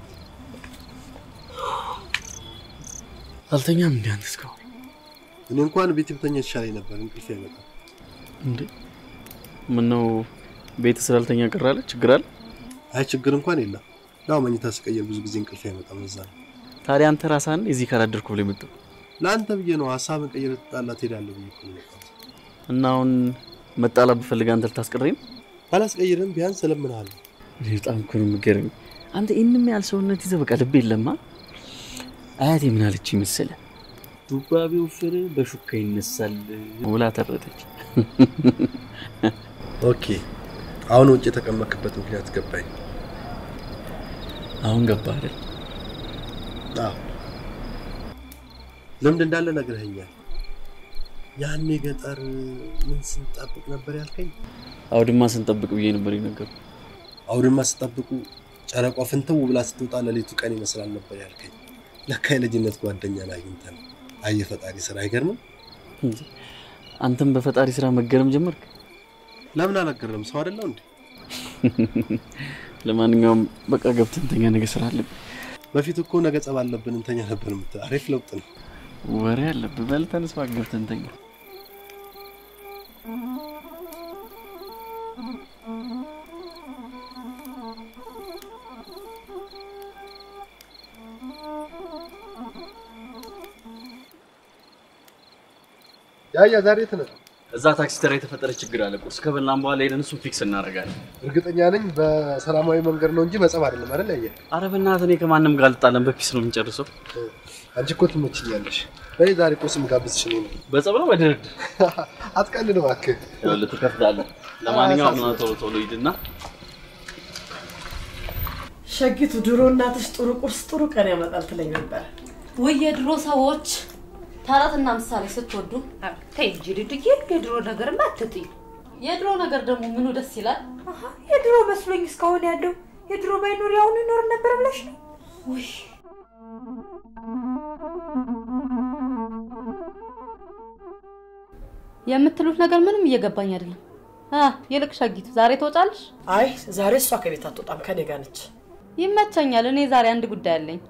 አልተኛም እንዲ አንተ እስካሁን? እኔ እንኳን ቤት ብተኛ የተሻለኝ ነበር፣ እንቅልፍ አይመጣም። እንዴ ምነው ቤት ስላልተኛ ቀራለ? ችግር አለ? አይ ችግር እንኳን የለም። ያው መኝታ ስቀየር ብዙ ጊዜ እንቅልፍ አይመጣም። እዛ ነው ታዲያ አንተ ራስህን እዚህ ካላደርኩ ብሎ የመጣው ለአንተ ብዬ ነው ሀሳብን ቀይረ ትጣላ ትሄዳለህ ብዬ እኮ ነው የመጣሁት። እና አሁን መጣላ ብፈልግ አንተ ልታስቀረኝ ነው? ባላስቀይርም ቢያንስ እለምንሃለሁ። እኔ በጣም እኮ ነው የምትገርመኝ። አንተ ይህንም ያህል ሰውነት ይዘህ በቃ ልብ የለማ። አያቴ ምን አለች መሰለህ? ዱባ ቢወፍር በሹካ ይነሳል ብላ ተረተች። ኦኬ አሁን ውጭ የተቀመጥክበት ምክንያት ገባኝ። አሁን ገባ አይደል? አዎ ልምድ እንዳለ ነግረኸኛል። ያኔ ገጠር ምን ስንጠብቅ ነበር ያልከኝ? አውድማ ስንጠብቅ ብዬ ነበር የነገርኩህ። አውድማ ስጠብቁ ጨረቋ ፍንትው ብላ ስትወጣ ሌሊቱ ቀን ይመስላል ነበር ያልከኝ። ለካ የልጅነት ጓደኛን አግኝተን አየ ፈጣሪ ስራ አይገርምም? አንተም በፈጣሪ ስራ መገረም ጀመርክ? ለምን አላገረም? ሰው አይደለው እንዴ? ለማንኛውም በቃ ገብተን እንተኛ፣ ነገ ስራ አለብን። በፊት እኮ ነገ ጸብ አለብን እንተኛ ነበር የምትለው። አሪፍ ለውጥ ነው። ወሬ አለብህ። በል ተነስ እባክህ፣ ገብተን እንተኛ። ያያ ዛሬ የት ነህ? እዛ ታክሲ ተራ የተፈጠረ ችግር አለ። ቁርስ ከበላን በኋላ ሄደን እሱን ፊክስ እናደርጋለን። እርግጠኛ ነኝ በሰላማዊ መንገድ ነው እንጂ በጸብ አይደለም አይደል? ያየ አረ በእናትህ እኔ ከማንም ጋር አልጣለም፣ በፒስ ነው የምንጨርሰው። አንቺ እኮ ትመችኛለሽ። በይ ዛሬ ቁርስ የምጋብዝሽ እኔ ነኝ። በጸብ ነው በድርድር አትቀልድ እባክህ። ይኸውልህ ትከፍላለህ። ለማንኛውም ነው ቶሎ ቶሎ ሂድና ሸጊቱ ድሮ እናትሽ ጥሩ ቁርስ ጥሩ ቀን ያመጣል ትለኝ ነበር። ወይ የድሮ ሰዎች ተረትና ምሳሌ ስትወዱ ተይ እንጂ ልድዬ፣ የድሮ ነገርማ አትጥይ። የድሮ ነገር ደግሞ ምኑ ደስ ይላል? አሀ፣ የድሮ መስሎኝ እስካሁን ያለው የድሮ ባይኖር ያሁኑ ይኖር ነበር ብለሽ ነው? ውይ የምትሉት ነገር ምንም እየገባኝ አይደለም። አ ይልቅ ሸጊቱ ዛሬ ትወጫለሽ? አይ ዛሬ እሷ ከቤት አትወጣም፣ ከኔ ጋር ነች። ይመቸኛል። እኔ ዛሬ አንድ ጉዳይ አለኝ።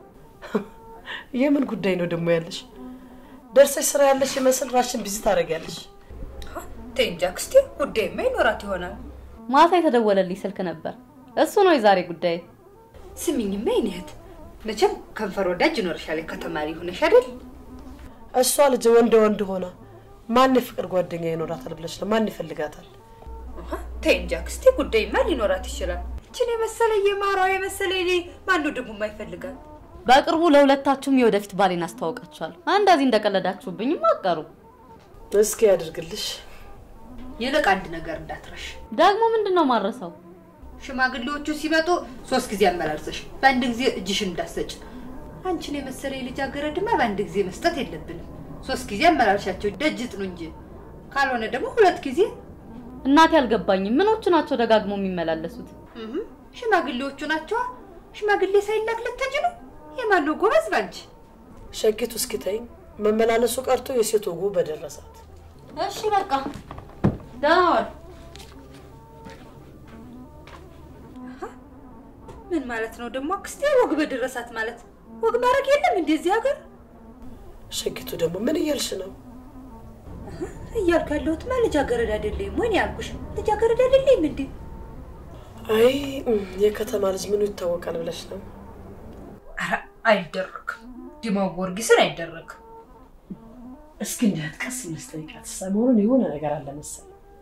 የምን ጉዳይ ነው ደግሞ ያለሽ? ደርሰሽ ስራ ያለሽ ይመስል ራሽን ቢዚ ታደርጊያለሽ። ተይ እንጂ አክስቴ፣ ጉዳይማ ይኖራት ይሆናል። ማታ የተደወለልኝ ስልክ ነበር። እሱ ነው የዛሬ ጉዳይ። ስሚኝማ የኔ እህት፣ መቼም ከንፈር ወዳጅ ይኖርሻል። ከተማሪ ሆነሽ አይደል? እሷ ልጅ ወንድ ወንድ ሆና ማን የፍቅር ጓደኛ ይኖራታል ብለሽ ነው? ማን ይፈልጋታል? አሀ፣ ተይ እንጂ አክስቴ፣ ጉዳይማ ሊኖራት ይችላል። ይችን የመሰለ የማሯ የመሰለ ሌ ማነው ደግሞ የማይፈልጋት? በቅርቡ ለሁለታችሁም የወደፊት ባሌን አስተዋውቃችኋለሁ። እንደዚህ እንደቀለዳችሁብኝም አቀሩ። እስኪ ያድርግልሽ። ይልቅ አንድ ነገር እንዳትረሽ። ደግሞ ምንድን ነው ማረሰው? ሽማግሌዎቹ ሲመጡ ሶስት ጊዜ አመላልሰሽ በአንድ ጊዜ እጅሽን እንዳሰጭ። አንቺን የመሰለ የልጃገረድማ በአንድ ጊዜ መስጠት የለብንም። ሶስት ጊዜ አመላልሻቸው ደጅ ጥኑ እንጂ ካልሆነ ደግሞ ሁለት ጊዜ። እናቴ አልገባኝም። ምኖቹ ናቸው ደጋግሞ የሚመላለሱት? እህ፣ ሽማግሌዎቹ ናቸዋ። ሽማግሌ ሳይላክ ልትሄጂ ነው? የማነው ጎበዝ ባንቺ? ሸጊቱ እስኪ ተይኝ። መመላለሱ ቀርቶ የሴት ወጉ በደረሳት። እሺ በቃ ደህና ዋል። ምን ማለት ነው ደግሞ አክስቴ? ወግ በደረሳት ማለት ወግ ማድረግ የለም እንደዚህ ሀገር ሸጊቱ ደግሞ ምን እያልሽ ነው? እያልኩ ያለሁትማ ልጃገረድ አይደለኝም ወይ ነው ያልኩሽ። ልጃገረድ አይደለኝም እንዴ? አይ የከተማ ልጅ ምኑ ይታወቃል ብለሽ ነው? ኧረ አይደረግም። ዲማው ጊዮርጊስን አይደረግም። እስኪ እንዲያት ቀስ ብለሽ ጠይቂያት። ሰሞኑን የሆነ ነገር አለ መሰለኝ።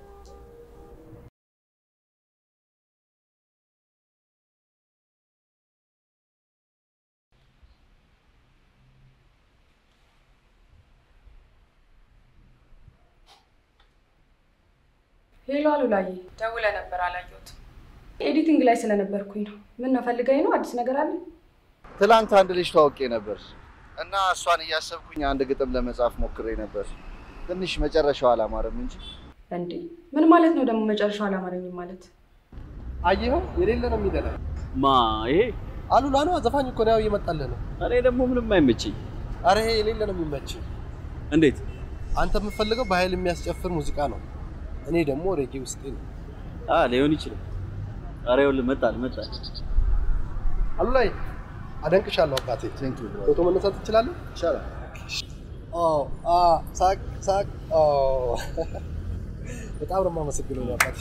ሄሎ አሉላዬ፣ ደውለህ ነበር አላየሁትም። ኤዲቲንግ ላይ ስለነበርኩኝ ነው። ምን ነው ፈልገኝ ነው? አዲስ ነገር አለ? ትላንት አንድ ልጅ ታውቄ ነበር እና እሷን እያሰብኩኝ አንድ ግጥም ለመጻፍ ሞክሬ ነበር። ትንሽ መጨረሻው አላማረም እንጂ እንዴ ምን ማለት ነው ደግሞ መጨረሻው አላማረኝም ማለት? አየኸው፣ የሌለ ነው የሚደላ ማ ይሄ አሉላ ነው ዘፋኝ እኮ ነው ያው እየመጣልህ ነው። እኔ ደግሞ ምንም አይመችኝ። አረ ይሄ የሌለ ነው የሚመች። እንዴት አንተ የምትፈልገው በኃይል የሚያስጨፍር ሙዚቃ ነው። እኔ ደግሞ ሬጌ ውስጤ ነው። አ ሊሆን ይችላል። አረ ይኸውልህ መጣል መጣል። አሉላይ አደንቅሻለሁ አባቴ። ፎቶ መነሳት ትችላለህ? ይቻላል። ኦ አ ሳቅ ሳቅ። ኦ በጣም ነው የማመሰግነው አባቴ።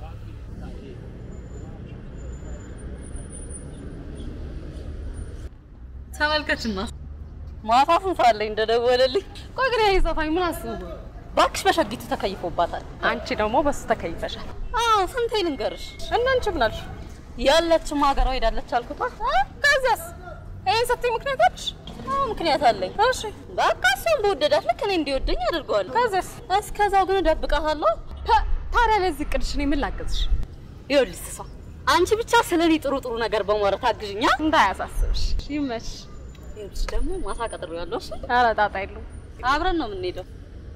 ተመልከችማ ማታ ስንት ሰዓት ላይ እንደደወለልኝ። ቆይ ግን ይሄ ዘፋኝ ምን አስቡ? እባክሽ በሸጊቱ ተከይፎባታል። አንቺ ደግሞ በሱ ተከይፈሻል። አዎ ስንቴ ልንገርሽ? እና አንቺ ምን አልሽ? ያለችም ሀገሯ ሄዳለች አልኩታ። ከዚያስ ይሄን ስትይ ምክንያት አለሽ? አዎ ምክንያት አለኝ። እሺ በቃ እሷን በወደዳት ልክ እኔ እንዲወደኝ አድርገዋለሁ። ከዚያስ? እስከዛው ግን እደብቃታለሁ። ታዲያ ለዚህ ቅድሽ እኔ ምን ላግዝሽ? ይኸውልሽ እሷ አንቺ ብቻ ስለ እኔ ጥሩ ጥሩ ነገር በማውራት አግዥኛ። እንዳያሳስብሽ። ይመሽ። ይኸውልሽ ደግሞ ማታ ቀጥሬያለሁ። እሺ ኧረ ጣጣ የለውም። አብረን ነው የምንሄደው።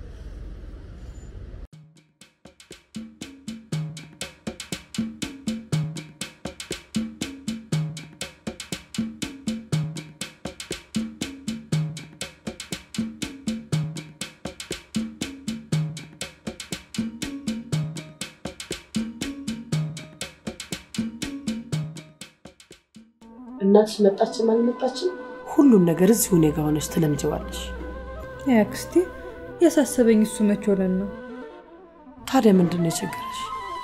እናትሽ መጣችም አልመጣችም ሁሉም ነገር እዚሁ እኔ ጋ ሆነሽ ትለምጀዋለሽ። አክስቴ ያሳሰበኝ እሱ መች ሆነን ነው? ታዲያ ምንድን ነው የቸገረሽ?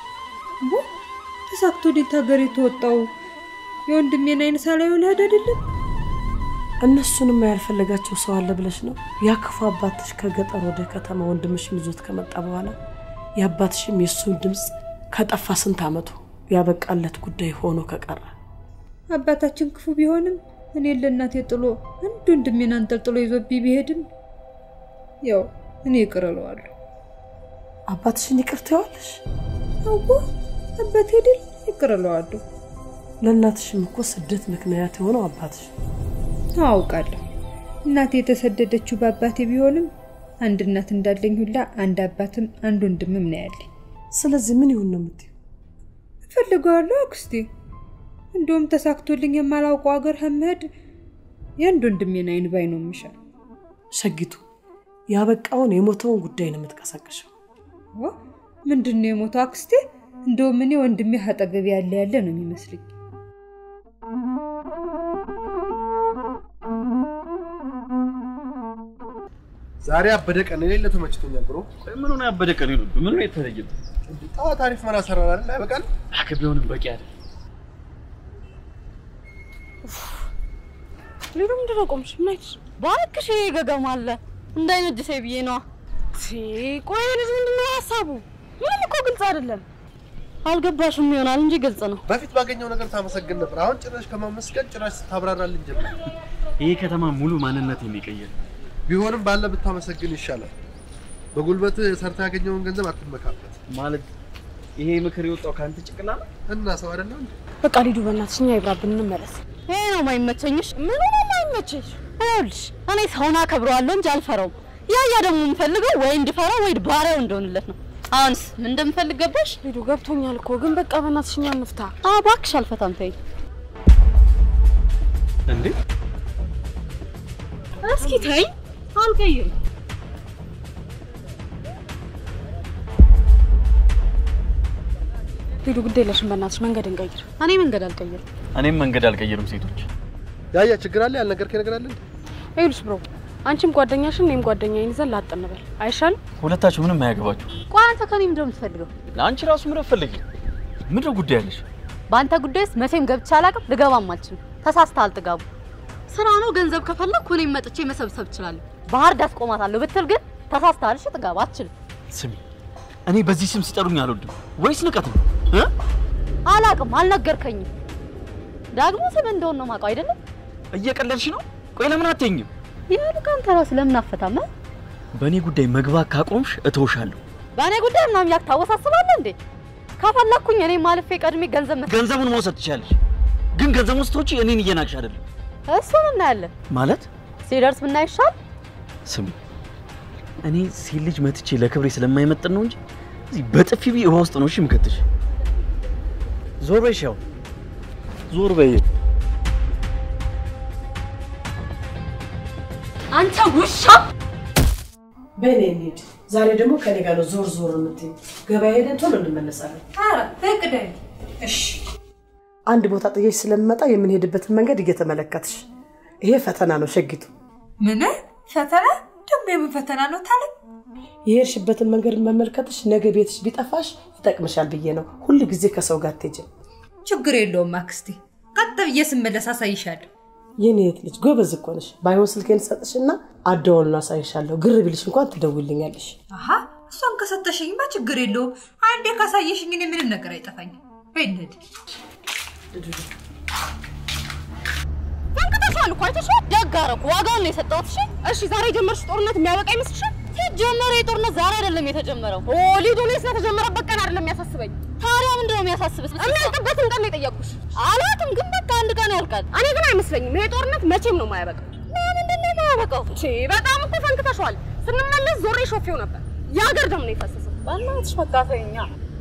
ተሳክቶ ወዴት ሀገር የተወጣው የወንድሜን አይን ሳላየው ልሄድ አይደለም? እነሱንማ ያልፈለጋቸው ሰው አለ ብለሽ ነው? ያ ክፉ አባትሽ ከገጠር ወደ ከተማ ወንድምሽን ይዞት ከመጣ በኋላ የአባትሽም የእሱን ድምፅ ከጠፋ ስንት ዓመቱ ያበቃለት ጉዳይ ሆኖ ከቀረ አባታችን ክፉ ቢሆንም እኔን ለእናቴ ጥሎ አንድ ወንድሜን አንጠልጥሎ ይዞብኝ ቢሄድም ያው እኔ ይቅር እለዋለሁ። አባትሽን ይቅር ትይዋለሽ? አውቆ አባቴ ድል ይቅር እለዋለሁ። ለእናትሽም እኮ ስደት ምክንያት የሆነው አባትሽ አውቃለሁ። እናቴ የተሰደደችው በአባቴ ቢሆንም አንድ እናት እንዳለኝ ሁላ አንድ አባትም አንድ ወንድምም ነው ያለኝ። ስለዚህ ምን ይሁን ነው የምትይው? እፈልገዋለሁ አክስቴ። እንደውም ተሳክቶልኝ የማላውቀው ሀገር ከመሄድ የአንድ ወንድሜን አይን ባይ ነው የሚሻል። ሸጊቱ ያበቃውን የሞተውን ጉዳይ ነው የምትቀሰቅሸው። ዋ ምንድን ነው የሞተው አክስቴ? እንደውም እኔ ወንድሜ አጠገቤ ያለ ያለ ነው የሚመስልኝ። ዛሬ አበደ ቀን የሌለ ተመችቶኛል ብሮ። ምን ሆነ ያበደ ቀን ይሉ ምን ሆነ የተለየው? ጠዋት አሪፍ መራ ሰራን አይደል? አይበቃል? አከ ቢሆንም በቂ አይደል። ሌሎ ምንድን ነው ቆምሽ? ምን አይተሽ? እባክሽ ይሄ ገገማ አለ እንዳይነጅሰኝ ብዬ ነዋ። ሲ ቆይ ልጅ ምንድን ነው ሀሳቡ? ምንም እኮ ግልጽ አይደለም። አልገባሽም ይሆናል እንጂ ግልጽ ነው። በፊት ባገኘው ነገር ታመሰግን ነበር። አሁን ጭራሽ ከማመስገን ጭራሽ ስታብራራልን ጀመር። ይሄ ከተማ ሙሉ ማንነት የሚቀየር ቢሆንም ባለ ብታመሰግን ይሻላል። በጉልበት ሰርታ ያገኘውን ገንዘብ አትመካበት። ማለት ይሄ ምክር የወጣው ከአንተ ጭቅላ ነው እና ሰው አይደለም እንዴ? በቃ ሊዱ በእናትሽ እኛ ይብራብን እንመለስ። ይሄ ነው ማይመቸኝሽ። ምን ነው ማይመቸሽ? ይኸውልሽ እኔ ሰውን አከብረዋለሁ እንጂ አልፈራውም። ያያ ደግሞ የምፈልገው ወይ እንድፈራው ወይ ባሪያው እንደሆንለት ነው። አሁንስ ምን እንደምፈልግ ገባሽ? ሊዱ ገብቶኛል እኮ ግን በቃ በእናትሽ እኛ እንፍታ። አዎ እባክሽ አልፈታም። ተይ እንዴ እስኪ ተይ፣ አልቀይርም። ሊዱ ግድ የለሽም በእናትሽ መንገድ እንቀይር። እኔ መንገድ አልቀይርም። እኔም መንገድ አልቀይርም። ሴቶች ያያ ችግር አለ ያልነገርከኝ ነገር አለ እንዴ? ይኸውልሽ ብሮ አንቺም ጓደኛሽን እኔም ጓደኛዬን ይዘን ላጥ እንበል አይሻልም? ሁለታችሁ ምንም አያገባችሁ። ቆይ አንተ ከኔ ምንድን ነው የምትፈልገው? ለአንቺ ራሱ ምረብ ፈልጊ። ምንድን ነው ጉዳይ ያለሽ? በአንተ ጉዳይ ውስጥ መቼም ገብቼ አላውቅም፣ ልገባም አልችልም። ተሳስተሃል ጥጋቡ። ስራ ነው። ገንዘብ ከፈለግኩ እኔም መጥቼ መሰብሰብ እችላለሁ። ባህር ዳር ቆማታለሁ ብትል ግን ተሳስተሃል። እሺ ጥጋቡ አትችልም። ስሚ፣ እኔ በዚህ ስም ሲጠሩኝ አልወድም። ወይስ ንቀት ነው እ? አላውቅም፣ አልነገርከኝም። ደግሞ ስም እንደሆነ ነው የማውቀው አይደለም። እየቀለድሽ ነው? ቆይ ለምን አትይኝም? ይሄን ካንተ ራስ ለምን አፈታም? በእኔ ጉዳይ መግባት ካቆምሽ እተውሻለሁ። በእኔ ጉዳይ ምናምን ያክ ታወሳስባለህ እንዴ? ከፈለኩኝ እኔ ማለፌ ቀድሜ ገንዘብ መ- ገንዘቡን መውሰድ ትችያለሽ፣ ግን ገንዘቡን ስትወጪ እኔን እየናቅሽ አይደለም እሱን እናያለን። ማለት። ሲደርስ ብናይ ይሻል። ስሚ፣ እኔ ሴት ልጅ መትቼ ለክብሬ ስለማይመጥን ነው እንጂ እዚህ በጥፊ ቢ ውሃ ውስጥ ነው እሺ የምከትሽ። ዞር በይ ሻው፣ ዞር በይ። አንተ ውሻ! በእኔ እንሂድ። ዛሬ ደግሞ ከኔ ጋር ነው ዞር ዞር የምትይው። ገበያ ሄደን ቶሎ እንመለሳለን። ኧረ ፈቅደኝ። እሺ አንድ ቦታ ጥዬሽ ስለምመጣ የምንሄድበትን መንገድ እየተመለከትሽ፣ ይሄ ፈተና ነው ሸጊቱ። ምን ፈተና ደግሞ የምን ፈተና ነው ታለ የሄድሽበትን መንገድ መመልከትሽ ነገ ቤትሽ ቢጠፋሽ ይጠቅምሻል ብዬ ነው። ሁል ጊዜ ከሰው ጋር አትሄጂም። ችግር የለውም አክስቴ። ቀጥ ብዬ ስመለስ አሳይሻለሁ። የኔ የት ልጅ ጎበዝ እኮ ነሽ። ባይሆን ስልኬን ሰጥሽና አደዋሉን አሳይሻለሁ። ግር ቢልሽ እንኳን ትደውልኛለሽ። አሀ እሷን ከሰጠሽኝማ ችግር የለውም። አንዴ ካሳየሽኝ እኔ ምንም ነገር አይጠፋኝም። በይ እንሂድ። ተንቅተሻል እኮ አይተሽው። ደግ አደረኩ። ዋጋውን ነው የሰጠሁት። እሺ እሺ። ዛሬ የጀመርሽ ጦርነት የሚያበቃ ይመስልሻል? ሲጀመር የጦርነት ዛሬ አይደለም የተጀመረው። ኦ ሊዱ፣ እኔ ስለተጀመረበት ቀን አይደለም የሚያሳስበኝ። ታዲያ ምንድን ነው የሚያሳስብሽ? የሚያልቅበትን ቀን ነው የጠየቅኩሽ። አላውቅም፣ ግን በቃ አንድ ቀን ያልቃል። እኔ ግን አይመስለኝም ይሄ ጦርነት መቼም ነው የማያበቃው። ለምንድን ነው የማያበቃው? ቺ በጣም እኮ ፈንክተሻል። ስንመለስ ዞሬ ሾፌው ነበር። የሀገር ደም ነው የፈሰሰው። በእናትሽ በቃ ተይኛ።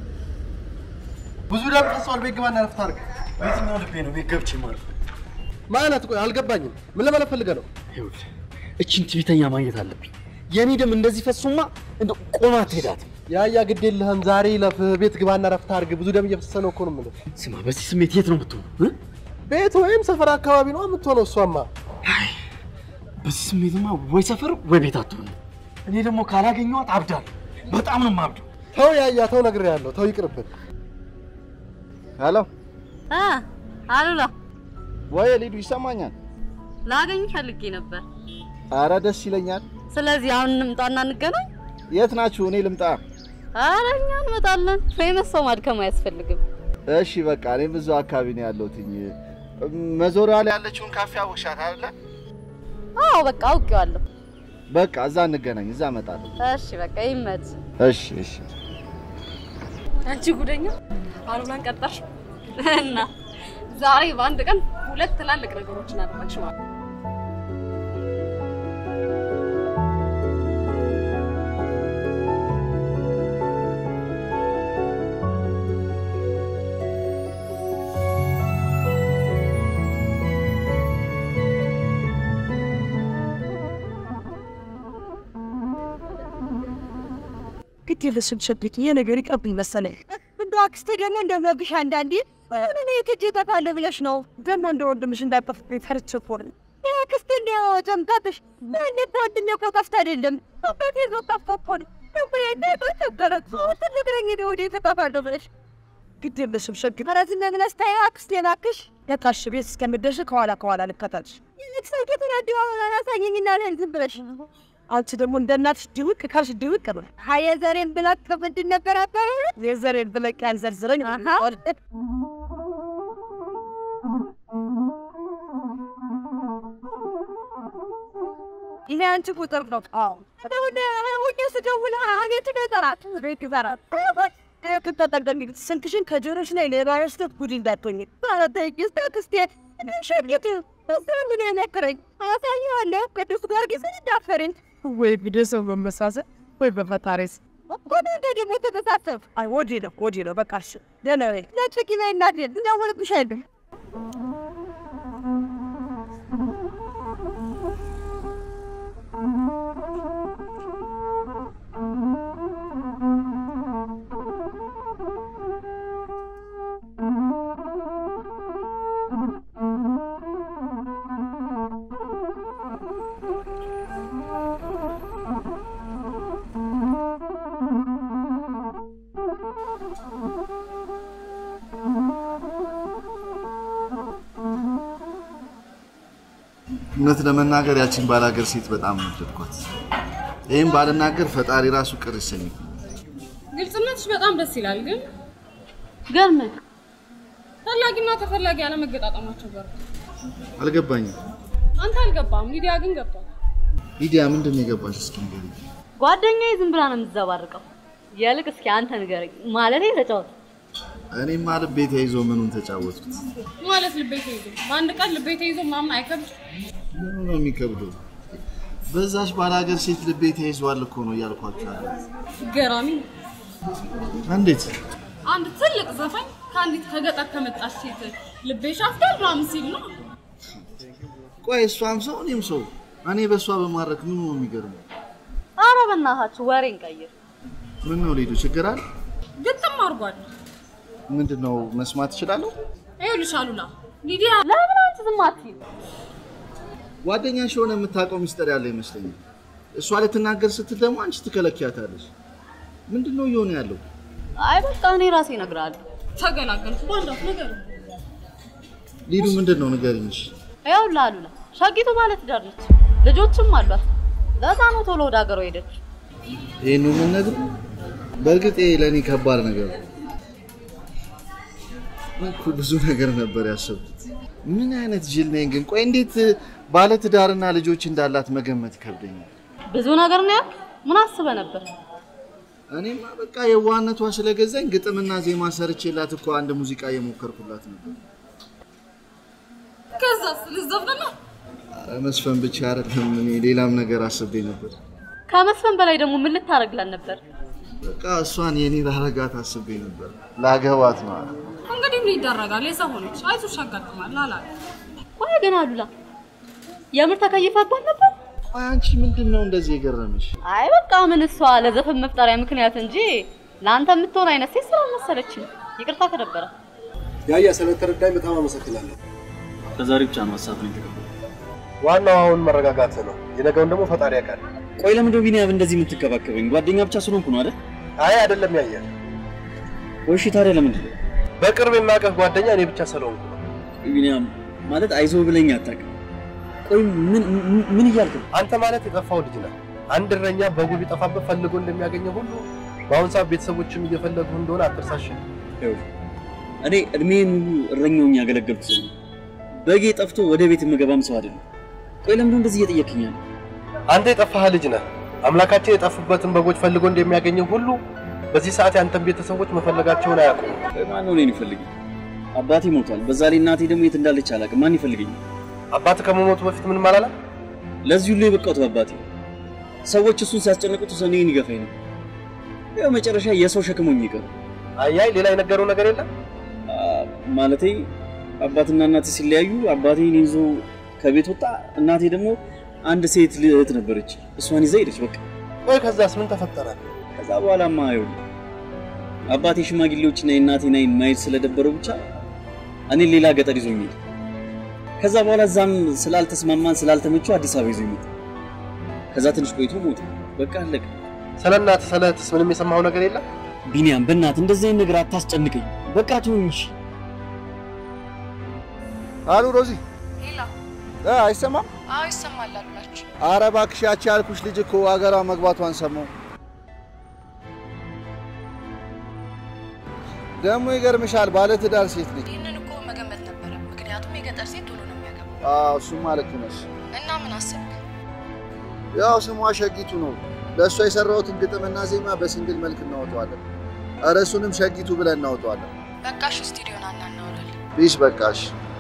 ብዙ ደም ፈሷል። ቤት ግባና ረፍት አድርግ። በየትኛው ልቤ ነው ቤት ገብቼ ማረፍ? ማለት ቆይ አልገባኝም። ምን ለማለት ፈልገህ ነው? ይኸውልህ እቺን ትዕቢተኛ ማግኘት አለብኝ። የኔ ደም እንደዚህ ፈሱማ እንደ ቆማ አትሄዳትም። ያያ ግድ የለህም። ዛሬ ለፍ ቤት ግባና ረፍት አድርግ። ብዙ ደም እየፈሰሰ ነው እኮ ነው የምልህ። ስማ፣ በዚህ ስሜት የት ነው የምትሆነው? እ? ቤት ወይም ሰፈር አካባቢ ነው የምትሆነው። እሷማ በዚህ ስሜትማ ወይ ሰፈር ወይ ቤት አትሆንም። እኔ ደግሞ ካላገኘኋት አብዳለሁ። በጣም ነው የማብደው። ተው ያያ ተው፣ ነግሬሃለሁ። ተው ይቅርብን። ሄሎ አ አሉላ ወይ ሊዱ ይሰማኛል? ላገኝ ፈልጌ ነበር። አረ ደስ ይለኛል። ስለዚህ አሁን እንምጣና እንገናኝ። የት ናችሁ? እኔ ልምጣ? ኧረ እኛ እንመጣለን። ፌመስ ሰው ማድከም አያስፈልግም። እሺ በቃ እኔም እዛው አካባቢ ነው ያለሁትኝ። መዞሪያ ላይ ያለችውን ካፌ አወቅሻት አይደለ? አዎ በቃ አውቄዋለሁ። በቃ እዛ እንገናኝ፣ እዛ እመጣለሁ። እሺ በቃ ይመች። እሺ እሺ። አንቺ ጉደኛ አሉላን ቀጠርሽ እና ዛሬ በአንድ ቀን ሁለት ትላልቅ ነገሮችን አደረግሽ ማለት ነው። ግድ የለሽም ሸቢት፣ ይሄ ነገር ይቀብኝ መሰለኝ። እንደው አክስቴ ደግሞ እንደመብሽ አንዳንዴ ምን የትጅ ጠፋለ ብለሽ ነው ደግሞ እንደ ወንድምሽ እንዳይጠፍብኝ ፈርቼ እኮ ነው። አክስቴ እንደው ጨምቃብሽ ምን ወንድሜ እኮ ጠፍታ አይደለም አባቴ ይዞ ጠፍቶ እኮ ነው ነበረት ትልቅ ነኝ እኔ ወደ ተጠፋለሁ ብለሽ ግድ የለሽም ሸቢት። ኧረ ዝም ብለሽ ተይው አክስቴ እባክሽ። የታሽ ቤት እስከምደርሽ ከኋላ ከኋላ ልከተልሽ። ይልቅ ሰው የተናደው አላሳየኝና ልሄድ ዝም ብለሽ አንቺ ደግሞ እንደ እናትሽ ድውቅ ካልሽ ድውቅ ነው። ሀየ ዘሬን ብለቅ ምንድን ነበር አባባሉ? የዘሬን ብለቅ ያንዘርዝረኝ ይሄ አንቺ ቁጥር ነው። አዎ አሁን ሁኜ ስደውል አቤት ነው ይጠራል ቤት ይጠራል። ትጠጠቀሚ ስልክሽን ከጆሮሽ ላይ ሌባ ያስተ ጉድ እንዳትሆኝ። ባለጠይቅ ስቴ ሸርጌት ምን ነክረኝ አሳየዋለሁ ቅዱስ ጊዮርጊስን እንዳፈርን ወይ ቤተሰብ መመሳሰል ወይ በፈጣሪስ ወደ እንደ ደግሞ ተተሳሰብ አይ ወዲ ነው ወዲ ነው በቃ እሺ ደህና ነኝ። ለጭቂ ላይ እናድል እንደውልብሻለሁ እውነት ለመናገር ያችን ባላገር ሴት በጣም ወደድኳት። ይህም ባልናገር ፈጣሪ ራሱ ቅር ይሰኝ። ግልጽነትሽ በጣም ደስ ይላል። ግን ገርመህ ፈላጊና ተፈላጊ አለመገጣጠማቸው ጋር አልገባኝም። አንተ አልገባም፣ ሊዲያ ግን ገባ። ሊዲያ ምንድን ነው የገባሽ? እስኪ ንገሪኝ። ጓደኛዬ ዝም ብላ ነው የምትዘባርቀው። የልቅ እስኪ አንተ ንገረኝ። ማለቴ ተጫወት። እኔማ ልቤ ተይዞ ምኑን ተጫወቱት? ማለት ልቤ ተይዞ በአንድ ቀን ልቤ ተይዞ ምናምን አይከብድ። ምኑ ነው የሚከብደው? በዛች ባላገር ሴት ልቤ ተይዟል እኮ ነው እያልኳቸው ያለሁት። ገራሚ ነው። እንዴት? አንድ ትልቅ ዘፋኝ ከአንዲት ከገጠር ከመጣች ሴት ልቤ ሻፍቷል ምናምን ሲል ነው። ቆይ እሷም ሰው እኔም ሰው፣ እኔ በእሷ በማድረግ ምኑ ነው የሚገርመው? ኧረ በእናታችሁ ወሬን ቀይር። ምን ነው ሊዱ ችግር አለ? ግጥም አድርጓል። ምንድን ነው መስማት እችላለሁ? ይኸውልሽ አሉላ ሊዲያ ለምን አንቺ ዝም አትይም? ጓደኛሽ የሆነ የምታውቀው ሚስጥር ያለ ይመስለኛል። እሷ ልትናገር ስትል ደግሞ አንቺ ትከለኪያታለሽ። ምንድን ነው እየሆነ ያለው? አይ በቃ እኔ ራሴ እነግርሃለሁ። ተገላገልኩ። በአንዳት ነገር ሊዱ ምንድን ነው ንገሪኝ። እሺ። ይኸውልህ አሉላ ሻጊቱ ማለት ትዳር ነች፣ ልጆችም አሏት። ለዛ ነው ቶሎ ወደ ሀገሯ ሄደች። ይህን ነው የምንነግርህ? በእርግጥ ይሄ ለእኔ ከባድ ነገር ነው። እኮ ብዙ ነገር ነበር ያሰብኩት። ምን አይነት ጅል ነኝ ግን? ቆይ እንዴት ባለ ትዳርና ልጆች እንዳላት መገመት ይከብደኛል። ብዙ ነገር ነው ያልክ? ምን አስበህ ነበር? እኔማ በቃ የዋህነቷ ስለገዛኝ ግጥምና ዜማ ሰርቼላት እኮ አንድ ሙዚቃ እየሞከርኩላት ነበር። ከዛስ ልዘፍን ነው? ኧረ መስፈን ብቻ አይደለም፣ እኔ ሌላም ነገር አስቤ ነበር። ከመስፈን በላይ ደግሞ ምን ልታደርግላት ነበር? በቃ እሷን የኔ ላረጋት አስቤ ነበር። ላገባት ነው። እንግዲህ ምን ይደረጋል? የሰው ሆነች። አይዞሽ ያጋጥማል አላለ። ቆይ ግን አሉላ የምር ተከይፈባት ነበር? ቆይ አንቺ ምንድን ነው እንደዚህ የገረመሽ? አይ በቃ ምን እሷ ለዘፈን መፍጠሪያ ምክንያት እንጂ ለአንተ የምትሆን አይነት ሴት ስላልመሰለችኝ ይቅርታ ከነበረ ያያ ስለተረዳኝ በጣም አመሰግናለሁ። ከዛሬ ብቻ ነው ሀሳብ ነው የተቀበለው። ዋናው አሁን መረጋጋት ነው። የነገውን ደግሞ ፈጣሪ ያውቃል። ቆይ ለምንድን ነው ቢኒያም እንደዚህ የምትከባከበኝ? ጓደኛ ብቻ ስለሆንኩ ነው አይደል? አይ አይደለም ያየ ወይ እሺ፣ ታዲያ ለምንድን ነው በቅርብ የማውቀህ ጓደኛ እኔ ብቻ ስለሆንኩ ነው። ቢኒያም ማለት አይዞህ ብለኝ አታውቅም። ቆይ ምን ምን- ምን እያልክ ነው? አንተ ማለት የጠፋው ልጅ ነህ። አንድ እረኛ በጉ ቢጠፋበት ፈልጎ እንደሚያገኘው ሁሉ በአሁን ሰዓት ቤተሰቦችም እየፈለጉ እንደሆነ አትርሳሽ። ይኸውልህ፣ እኔ እድሜን ሙሉ እረኛውኝ ያገለገልኩ ሰው ነኝ። በጌ ጠፍቶ ወደ ቤት የምገባም ሰው አይደለም። ቆይ ለምንድን ነው እንደዚህ እየጠየቅኝ ያለው? አንተ የጠፋህ ልጅ ነህ። አምላካችን የጠፉበትን በጎች ፈልጎ እንደሚያገኘው ሁሉ በዚህ ሰዓት ያንተን ቤተሰቦች መፈለጋቸውን አያውቁም። ማን ነው እኔን ይፈልገኝ? አባቴ ሞቷል። በዛ ላይ እናቴ ደግሞ የት እንዳለች አላውቅም። ማን ይፈልገኝ? አባት ከመሞቱ በፊት ምንም አላለም? ለዚህ ሁሉ የበቃሁት አባቴ ሰዎች እሱን ሲያስጨንቁት እኔን ይገፋኝ ነው። ያው መጨረሻ የሰው ሸክም ሆኜ ቀረ። አያይ ሌላ የነገረው ነገር የለም? ማለቴ አባትና እናቴ ሲለያዩ አባቴን ይዞ ከቤት ወጣ። እናቴ ደግሞ አንድ ሴት እህት ነበረች፣ እሷን ይዛ ሄደች። በቃ ወይ ከዛስ ምን ተፈጠረ? ከዛ በኋላማ ይኸውልህ አባቴ ሽማግሌዎችና የእናቴን ዓይን ማየት ስለደበረው ብቻ እኔን ሌላ ገጠር ይዞኝ ሄደ። ከዛ በኋላ እዛም ስላልተስማማን ስላልተመቸው አዲስ አበባ ይዞኝ መጣ። ከዛ ትንሽ ቆይቶ ሞተ። በቃ አለቀ። ስለ እናትህ ስለ እህትስ ምንም የሰማኸው ነገር የለም? ቢኒያም በእናትህ እንደዚህ አይነት ነገር አታስጨንቀኝ። በቃ ተወኝ እሺ። አሉ ሮዚ ሄላ እ አይሰማም? አዎ ይሰማል አሉላችሁ። አረ እባክሽ ያቺ ያልኩሽ ልጅ እኮ አገሯ መግባቷን ሰማሁ። ደግሞ ይገርምሻል፣ ባለትዳር ሴት ልጅ። ይህንን እኮ መገመት ነበረ፣ ምክንያቱም የገጠር ሴት ቶሎ ነው የሚያገባው። አዎ እሱማ ልክ ነሽ። እና ምን አሰብክ? ያው ስሟ ሸጊቱ ነው። ለእሷ የሰራሁትን ግጥምና ዜማ በሲንግል መልክ እናወጣዋለን። ኧረ እሱንም ሸጊቱ ብለን እናወጣዋለን። በቃሽ፣ ስቱዲዮን አና እናውራለን። ቢሽ በቃሽ።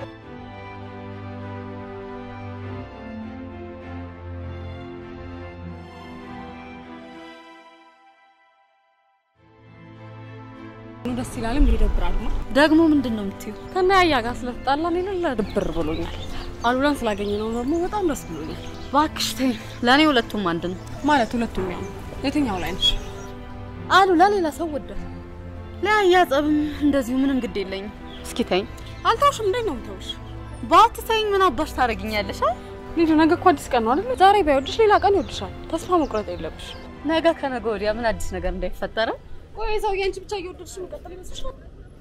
ደስ ይላልም ይደብራል ነው። ደግሞ ምንድን ነው የምትይው? ከናያያ ጋር ስለተጣላን የሌለ ድብር ብሎኛል። አሉላን ስላገኘ ነው ደግሞ በጣም ደስ ብሎኛል። እባክሽ ተይ፣ ለእኔ ሁለቱም አንድ ነው። ማለት ሁለቱም ያው የትኛው ላይ ነሽ? አሉላ ሌላ ሰው ወደ ለያያ ጸብም እንደዚሁ ምንም ግድ የለኝም። እስኪ ተይኝ። አልተውሽም። እንዴት ነው የምተውሽ? ባትተይኝ ምን አባሽ ታደርጊኛለሽ? ልጁ ነገ እኮ አዲስ ቀን ነው አይደል? ዛሬ ባይወድሽ ሌላ ቀን ይወድሻል። ተስፋ መቁረጥ የለብሽ። ነገ ከነገ ወዲያ ምን አዲስ ነገር እንዳይፈጠረ ቆይ ሰውዬ አንቺ ብቻ እየወደድሽ መቀጠል ይመስልሻል?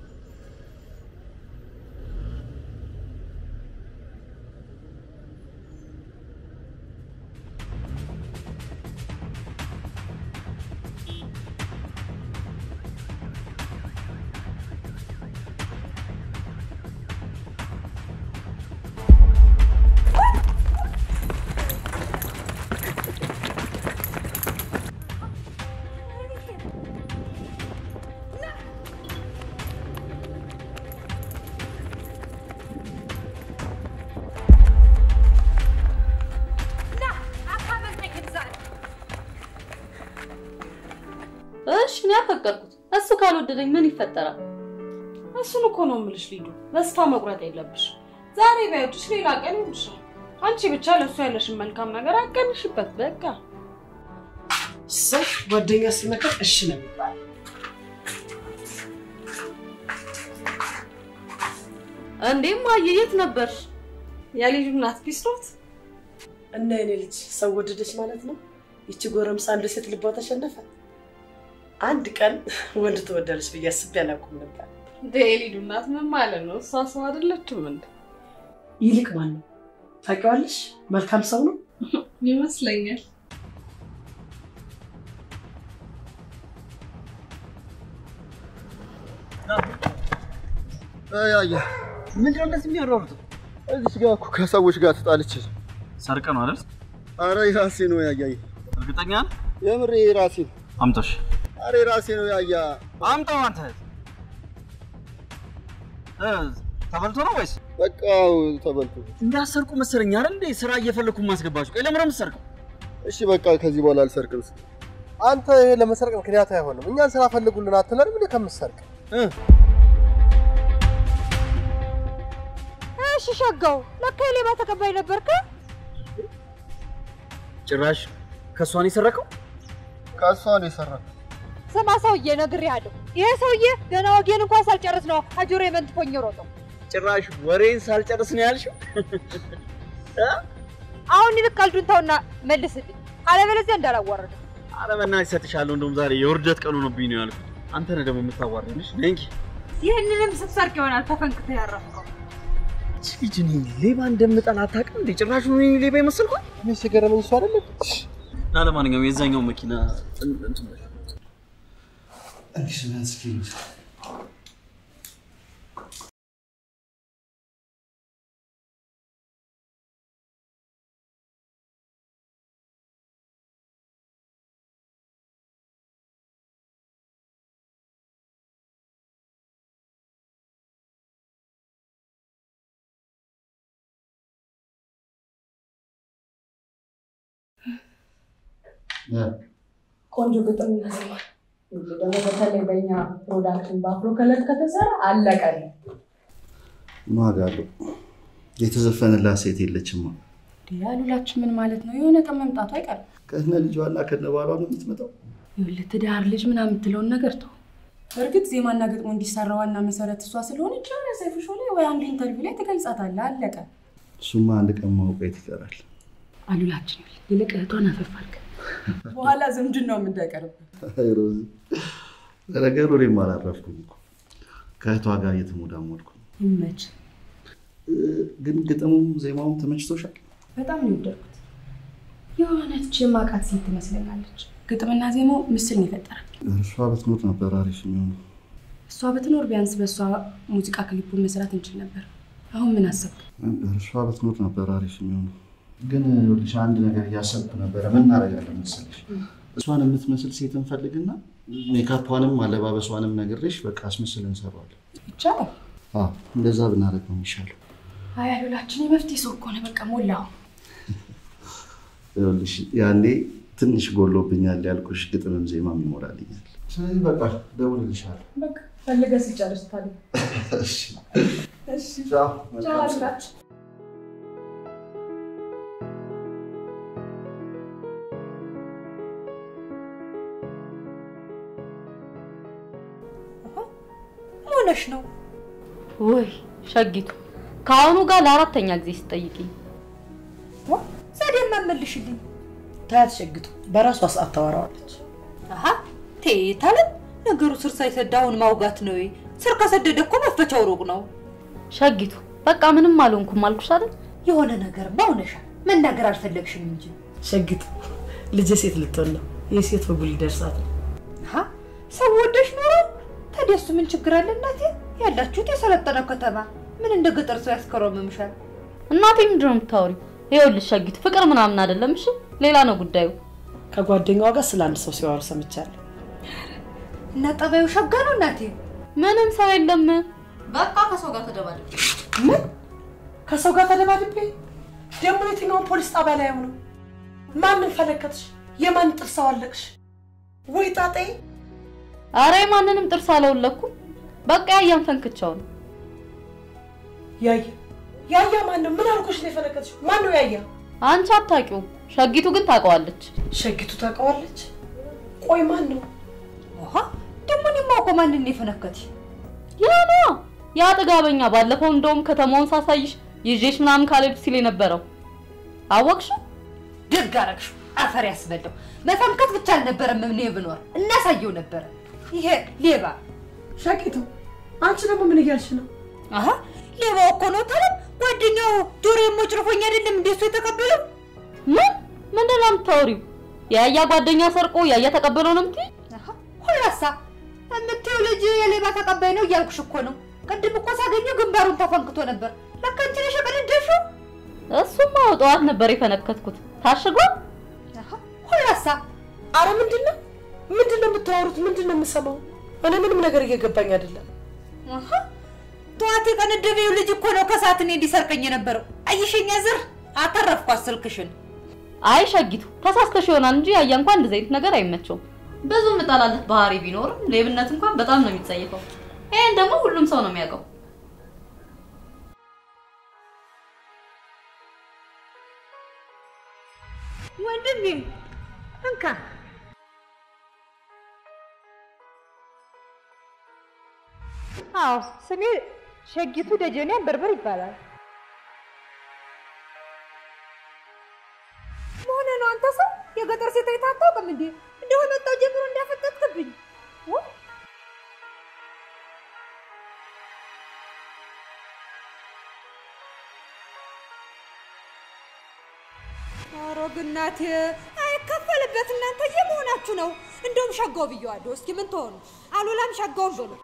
እሺ እኔ አፈቀርኩት። እሱ ካልወደደኝ ምን ይፈጠራል? እሱን እኮ ነው የምልሽ ሊዱ። ተስፋ መቁረጥ የለብሽ። ዛሬ ባይወድሽ ሌላ ቀን ይወድሻል። አንቺ ብቻ ለእሱ ያለሽን መልካም ነገር አቀንሽበት። በቃ ሰው ጓደኛ ሲመከር እሺ ነው የሚባለው። እንዴም ማየ የት ነበርሽ? የልጁ እናት ቢስሮት እና የኔ ልጅ ሰው ወደደች ማለት ነው። ይቺ ጎረምሳ አንድ ሴት ልቧ ተሸነፈ። አንድ ቀን ወንድ ትወዳለች ብዬ አስቤ አላውቅም ነበር። የልጁ እናት ምን ማለት ነው? እሷ ሰው አይደለችም እንዴ? ይልቅ ማን ነው ታውቂዋለሽ? መልካም ሰው ነው ይመስለኛል። ያያ ምንድነው እንደዚህ የሚያሯሩት? እዚች ጋር እኮ ከሰዎች ጋር ተጣልቼ ሰርቀ ነው አይደል? አረ የራሴ ነው ያያይ። እርግጠኛ ነህ? የምሬ የራሴ ነው። አምጦሽ አረ የራሴ ነው ያያ። አምጣው አንተ። እ ተበልቶ ነው ወይስ? በቃ ተበልቶ እንዳሰርቁ መሰለኝ አይደል እንዴ? ስራ እየፈለኩ ማስገባችሁ። ቆይ ለምን ነው የምትሰርቀው? እሺ በቃ ከዚህ በኋላ አልሰርቅም። እስኪ አንተ ይሄ ለመሰርቅ ምክንያት አይሆንም። እኛን ስራ ፈልጉልን አትለንም እንዴ ከምትሰርቅ? እሺ ሸጋው፣ ለካ የሌባ ተቀባይ ነበርክ። ጭራሽ ከእሷ ነው የሰረቀው? ከእሷ ነው የሰራው። ስማ ሰውዬ፣ ነግሬሃለሁ። ይሄ ሰውዬ ገና ወጌን እንኳን ሳልጨርስ ነው አጆሮ መንትፎኝ ሮጠው። ጭራሽ ወሬን ሳልጨርስ ነው ያልሽው? አሁን ይልቅ ቀልዱን ተውና መልስልኝ፣ አለበለዚያ እንዳላዋረደ። ኧረ በእናትሽ እሰጥሻለሁ። እንደውም ዛሬ የውርደት ቀኑ ሆኖብኝ ነው ያልኩት። አንተ ነህ ደግሞ የምታዋርድሽ። ነይ እንጂ ይህንንም ስትሰርቅ ይሆናል ተፈንክተህ ያረፍከው። ይህች ልጅ እኔ ሌባ እንደምጠላ አታውቅም እንዴ? ጭራሽ ነው እኔ ሌባ የመሰልኳት? እኔ ሲገርመኝ እሱ አይደለም እና ለማንኛውም የዛኛው መኪና እንትን በል እንግዲህ ቆንጆ ግጥም ይዘማል። እንግዲህ ደግሞ በተለይ በእኛ ፕሮዳክሽን በአፍሮ ከለር ከተሰራ አለቀል። ምን ዋጋ አለው? የተዘፈነላት ሴት የለችማ። ያሉላችን ምን ማለት ነው? የሆነ ቀን መምጣቱ አይቀርም። ከነ ልጇና ከነ ባሏ ነው የምትመጣው። ይኸውልህ ትዳር ልጅ ምናምን የምትለውን ነገር ተው። በእርግጥ ዜማና ግጥሞ እንዲሰራ ዋና መሰረት እሷ ስለሆነች የሆነ ሰይፉ ሾው ላይ ወይ አንድ ኢንተርቪው ላይ ትገልጻታለህ። አለቀ። እሱማ አንድ ቀን ማውቀት ይቀራል። አሉላችን ይኸውልህ፣ ይልቅ እህቷን አፈፍ አድርገህ በኋላ ዝምድናውም እንዳይቀርብህ። አይ ሮዚ፣ ለነገሩ እኔም አላረፍኩም እኮ ከእህቷ ጋር እየተሞዳሞድኩ ነው። ይመች። ግን ግጥሙም ዜማውም ተመችቶሻል? በጣም ነው የወደድኩት። የሆነች የማውቃት ሴት ትመስለኛለች። ግጥምና ዜማው ምስል ነው የፈጠረው። እርሷ ብትኖር ነበር አሪፍ የሚሆነው። እሷ ብትኖር ቢያንስ በእሷ ሙዚቃ ክሊፑን መስራት እንችል ነበር። አሁን ምን አሰብክ? እርሷ ብትኖር ነበር አሪፍ የሚሆነው። ግን ይኸውልሽ አንድ ነገር እያሰብኩ ነበረ። ምን እናደርጋለን መሰለሽ? እሷን የምትመስል ሴት እንፈልግና ሜካፓንም አለባበሷንም ነግሬሽ በቃ አስመስል እንሰራዋለን። ይቻላል። አዎ እንደዛ ብናደርግ ነው የሚሻለው። አይ አሉላችን የመፍትሄ ሰው እኮ ነው። በቃ ሞላው። ይኸውልሽ ያኔ ትንሽ ጎሎብኛል ያልኩሽ ግጥምም ዜማም ይሞላልኛል። ስለዚህ በቃ ደውልልሻለሁ። በቃ ፈልገህ ስጨርስ ታዲያ። እሺ እሺ ቻው። ቻው መልካም ስራ። አሉላችን። ሆነሽ ነው? ውይ ሸጊቱ፣ ከአሁኑ ጋር ለአራተኛ ጊዜ ስጠይቅኝ ዘዴማ መልሽልኝ። ታያት ሸግቱ በራሷ ሰዓት ታወራዋለች። አሀ ቴታለም ነገሩ ስር ሳይሰድ አሁን ማውጋት ነው። ስር ከሰደደ እኮ መፈቻው ሩቅ ነው። ሸጊቱ፣ በቃ ምንም አልሆንኩም አልኩሽ አይደል? የሆነ ነገር ባውነሻል። መናገር አልፈለግሽም እንጂ ሸግቱ ልጄ ሴት ልትሆን ነው። የሴት ወጉ ሊደርሳት ነው። አሀ ሰው ወደሽ ኖሮ ታዲያ እሱ ምን ችግር አለ? እናቴ ያላችሁት የሰለጠነ ከተማ ምን እንደ ገጠር ሰው ያስከረምምሻል? እናቴ ምንድን ነው የምታወሪው? ይኸውልሽ ሸጊቱ፣ ፍቅር ምናምን አይደለም እሺ፣ ሌላ ነው ጉዳዩ። ከጓደኛዋ ጋር ስለ አንድ ሰው ሲያወሩ ሰምቻለሁ። እና ጠባዩ ሸጋ ነው እናቴ። ምንም ሰው የለም። በቃ ከሰው ጋር ተደባደብ። ምን ከሰው ጋር ተደባድቤ? ደግሞ የትኛውን ፖሊስ ጣቢያ ላይ ነው? ማንን ፈለከትሽ? የማን ጥርስ አዋለቅሽ? ወይ ጣጤ! አረ ማንንም ጥርስ አለውለኩም። በቃ ያያን ፈንክቻው ነው። ያያ ያያ ማን ነው? ምን አልኩሽ ነው የፈለከትሽ? ማን ነው ያያ? አንቺ አታውቂውም፣ ሸጊቱ ግን ታውቀዋለች። ሸጊቱ ታውቀዋለች? ቆይ ማን ነው? ውሃ ደግሞ እኔ የማውቀው ማንን ነው የፈነከትሽ? ያ ነዋ ያ ጥጋበኛ፣ ባለፈው እንደውም ከተማውን ሳሳይሽ ይዤሽ ምናምን ካልሄድኩ ሲል የነበረው አወቅሽው? ደግ አደረግሽው። አፈር ያስበላው። መፈንከት ብቻ አልነበረም እኔ ብኖር እናሳየው ነበረ። ይሄ ሌባ ሸጊቱ፣ አንቺ ደግሞ ምን እያልሽ ነው? አሀ ሌባው እኮ ነው ታለም። ጓደኛው ጆሮ የሞጭርፎኝ አይደለም እንደሱ የተቀበለው። ምን ምንድን ነው የምታወሪው? የያያ ጓደኛ ሰርቆ ያያ ተቀበለው ነው የምትይኝ? ሁላሳ የምትይው ልጅ የሌባ ተቀባይ ነው እያልኩሽ እኮ ነው። ቅድም እኮ ሳገኘው ግንባሩን ተፈንክቶ ነበር። ለካ አንቺ ነሽ የቀነደሽው። እሱማ ጠዋት ነበር የፈነከትኩት። ታሽጓል። ሁላሳ አረ ምንድን ነው ምንድን ነው የምታወሩት? ምንድን ነው የምሰማው? እኔ ምንም ነገር እየገባኝ አይደለም። አሀ ጠዋት የቀነደበው ልጅ እኮ ነው ከሰዓት እኔ እንዲሰርቀኝ የነበረው። አይሸኛ ዝር አተረፍኳት ስልክሽን። አይ ሸጊቱ ተሳስተሽ ይሆናል እንጂ ያያ እንኳን እንደዚህ አይነት ነገር አይመቸውም። ብዙ ምጠላለት ባህሪ ቢኖርም ሌብነት እንኳን በጣም ነው የሚጸየፈው። ይሄን ደግሞ ሁሉም ሰው ነው የሚያውቀው። ወንድሜ እንካ አዎ ስሜ ሸጊቱ ደጀኔ በርበር ይባላል። መሆነ ነው አንተ ሰው የገጠር ሴት አይተህ አታውቅም እንዴ? እንደው መጣው ጀምሮ እንዳፈጠጥክብኝ ኧረ ግን እናቴ አይከፈልበት እናንተ የመሆናችሁ ነው። እንደውም ሸጋው ብየዋለሁ። እስኪ ምን ትሆኑ? አሉላም ሸጋውን ብሎ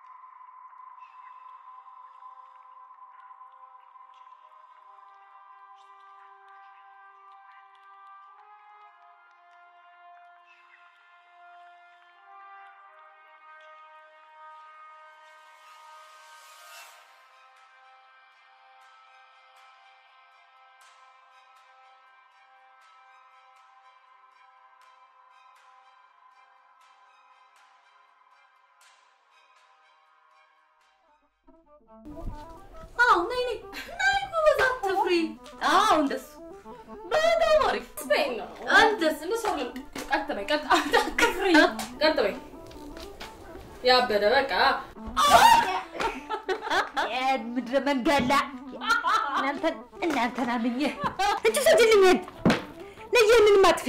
አዎ ነይ ነይ ነይ ጎበዝ አትፍሪ። አዎ እንደሱ በጣም አሪፍ እንደሱ እንደሱ አይደለም። ቀጥ በይ ቀጥ አትፍሪ። ቀጥ በይ ያበደ በቃ ምድረ መንገላ እናንተን እናንተን አምኜ እንጂ ሰጅልኝ ነይ ይህንን ማጥፊ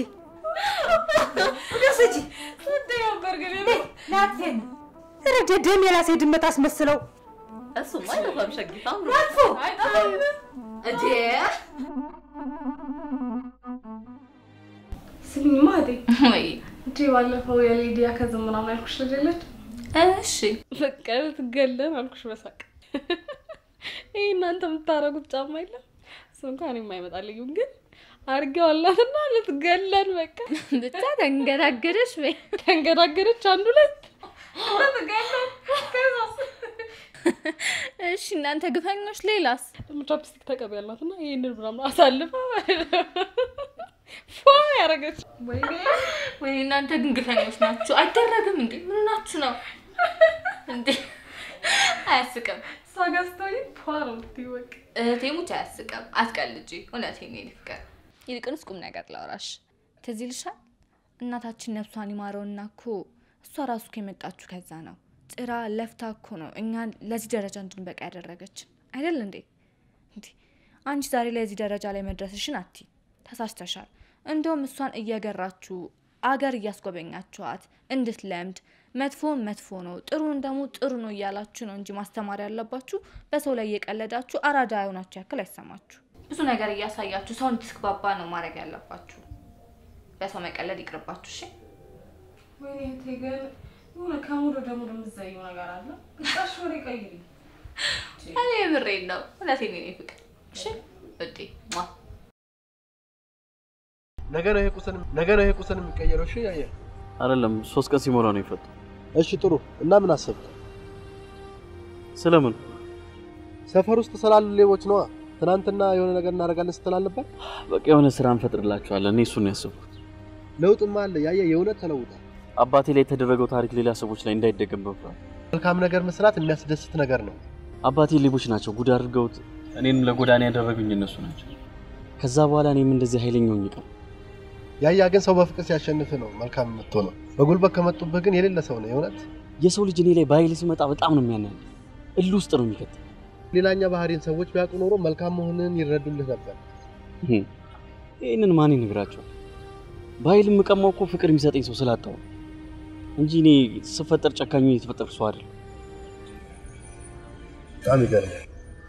ደስጂ ናቴን ረደ ደም የራሴ ድመት አስመስለው እሱማ አይጠፋም ሸጊት አምሮ አልፎ እንዴ ስሚኝማ እህቴ ወይ እንዴ ባለፈው የሊዲያ ከዝም ምናምን ያልኩሽ ልጅ የለች እሺ በቃ ልትገለን አልኩሽ በሳቅ ይህ እናንተ የምታረጉት ጫማ የለም እሱ እንኳን የማይመጣልኝም ግን አድርጌዋላትና ልትገለን በቃ ብቻ ተንገዳገደች ወይ ተንገዳገደች አንድ ሁለት ልትገለን ከዛስ እሺ እናንተ ግፈኞች ሌላስ ደግሞ ቻፕስቲክ ተቀቢ ያልናትና ይህንን ምናምን አሳልፈ ፏ ያረገች ወይኔ ወይኔ እናንተ ግን ግፈኞች ናችሁ አይደረግም እንዴ ምን ናችሁ ነው እንዴ አያስቅም እሷ ጋር ስትሆኚ ፏ ነው የምትይው በቃ እህቴ ሙች አያስቅም አትቀልጂ እውነቴን ነው የኔ ፍቅር ይልቅንስ ቁም ነገር ላውራሽ ትዝ ይልሻል እናታችን ነፍሷን ይማረውና እኮ እሷ ራሱ እኮ የመጣችሁ ከዛ ነው ጥራ ለፍታ እኮ ነው እኛን ለዚህ ደረጃ እንድንበቃ ያደረገችን አይደል እንዴ እንዴ አንቺ ዛሬ ላይ እዚህ ደረጃ ላይ መድረስሽን አቲ ተሳስተሻል እንደውም እሷን እየገራችሁ አገር እያስጎበኛችኋት እንድትለምድ መጥፎን መጥፎ ነው ጥሩን ደግሞ ጥሩ ነው እያላችሁ ነው እንጂ ማስተማር ያለባችሁ በሰው ላይ እየቀለዳችሁ አራዳ የሆናችሁ ያክል አይሰማችሁ ብዙ ነገር እያሳያችሁ ሰው እንድትግባባ ነው ማድረግ ያለባችሁ በሰው መቀለድ ይቅርባችሁ እሺ ወይኔ እህቴ ግን የሆነ ከሙሉ ወደ ሙሉ የምትዘይው ነገር አለ ግጣሽ ወሬ ቀይሪ እኔ የምሬን ነው እውነቴን ነው የኔ ፍቅር እሺ ውዴ ሟ ነገ ነው ይሄ ቁስን ነገ ነው ይሄ ቁስን የሚቀየረው። እሺ ያየ አይደለም ሶስት ቀን ሲሞላ ነው የፈቱ። እሺ ጥሩ። እና ምን አሰብክ? ስለምን ሰፈር ውስጥ ስላሉ ሌቦች ነዋ። ትናንትና የሆነ ነገር እናደርጋለን ስትል አልነበር? በቃ የሆነ ስራ እንፈጥርላችኋለን። እኔ እሱን ነው ያሰብኩት። ለውጥማ አለ። ያየ የእውነት ተለውጣል። አባቴ ላይ የተደረገው ታሪክ ሌላ ሰዎች ላይ እንዳይደገም በፍራት መልካም ነገር መስራት የሚያስደስት ነገር ነው። አባቴ ሌቦች ናቸው፣ ጉድ አድርገውት እኔንም ለጎዳና ያደረጉኝ እነሱ ናቸው። ከዛ በኋላ እኔም እንደዚህ ኃይለኛ ሆኜ ቀር ያያ ግን ሰው በፍቅር ሲያሸንፍ ነው መልካም የምትሆነው። በጉልበት ከመጡብህ ግን የሌለ ሰው ነው የእውነት። የሰው ልጅ እኔ ላይ በኃይል ሲመጣ በጣም ነው የሚያናድ፣ እል ውስጥ ነው የሚከት። ሌላኛ ባህሪን ሰዎች ቢያውቁ ኖሮ መልካም መሆንን ይረዱልህ ነበር። ይህንን ማን ይነግራቸዋል? በኃይል የምቀማው እኮ ፍቅር የሚሰጠኝ ሰው ስላጣው ነው እንጂ እኔ ስፈጠር ጨካኙ የተፈጠርኩ ሰው አይደለም። በጣም ይገርማል።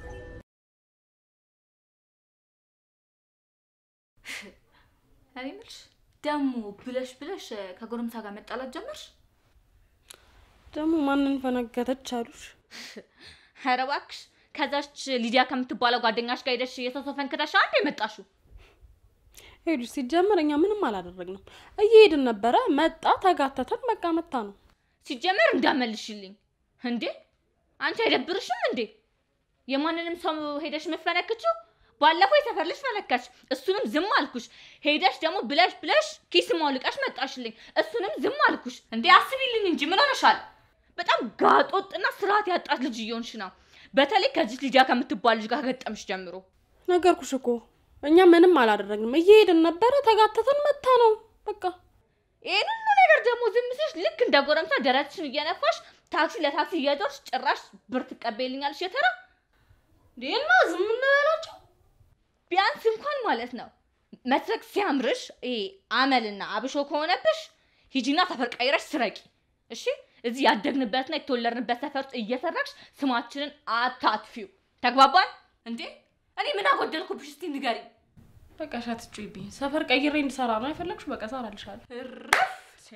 እኔ የምልሽ ደግሞ ብለሽ ብለሽ ከጎረምሳ ጋር መጣላት ጀመርሽ? ደግሞ ማንን ፈነገተች አሉሽ? ኧረ እባክሽ ከዛች ሊዲያ ከምትባለው ጓደኛሽ ጋር ሄደሽ የሰው ሰው ፈንክተሽ አንድ የመጣሽው ሄዱ ሲጀመር እኛ ምንም አላደረግንም። እየሄድን ነበረ፣ መጣ፣ ተጋተተን፣ በቃ መታ ነው። ሲጀመር እንዳመልሽልኝ እንዴ! አንቺ አይደብርሽም እንዴ? የማንንም ሰው ሄደሽ መፈነክችው? ባለፈው የሰፈር ልጅ ፈነካች፣ እሱንም ዝም አልኩሽ። ሄደሽ ደግሞ ብለሽ ብለሽ ኪስ ማውልቀሽ መጣሽልኝ፣ እሱንም ዝም አልኩሽ። እንዴ አስቢልኝ እንጂ ምን ሆነሻል? በጣም ጋጦጥና ስርዓት ያጣት ልጅ እየሆንሽ ነው። በተለይ ከዚህ ልጃ ከምትባል ልጅ ጋር ከገጠምሽ ጀምሮ ነገርኩሽ እኮ እኛ ምንም አላደረግንም። እየሄድን ነበረ፣ ተጋተተን፣ መታ ነው በቃ። ይህንን ነገር ደግሞ ዝም ስልሽ ልክ እንደ ጎረምሳ ደረትሽን እየነፋሽ ታክሲ ለታክሲ እየዞርሽ ጭራሽ ብር ትቀበይልኛለሽ የተራ እና ዝም እንበላቸው ቢያንስ እንኳን ማለት ነው መስረቅ ሲያምርሽ ይሄ አመልና አብሾ ከሆነብሽ ሂጂና ሰፈር ቀይረሽ ስረቂ። እሺ እዚህ ያደግንበትና የተወለድንበት ሰፈር ውስጥ እየሰረቅሽ ስማችንን አታጥፊው። ተግባባን እንዴ? እኔ ምን አጎደልኩብሽ? እስቲ ንገሪኝ። በቃ ሻትጩይብኝ። ሰፈር ቀይሬ እንድሰራ ነው አይፈለግሽ? በቃ እሰራልሻለሁ። እረፍ!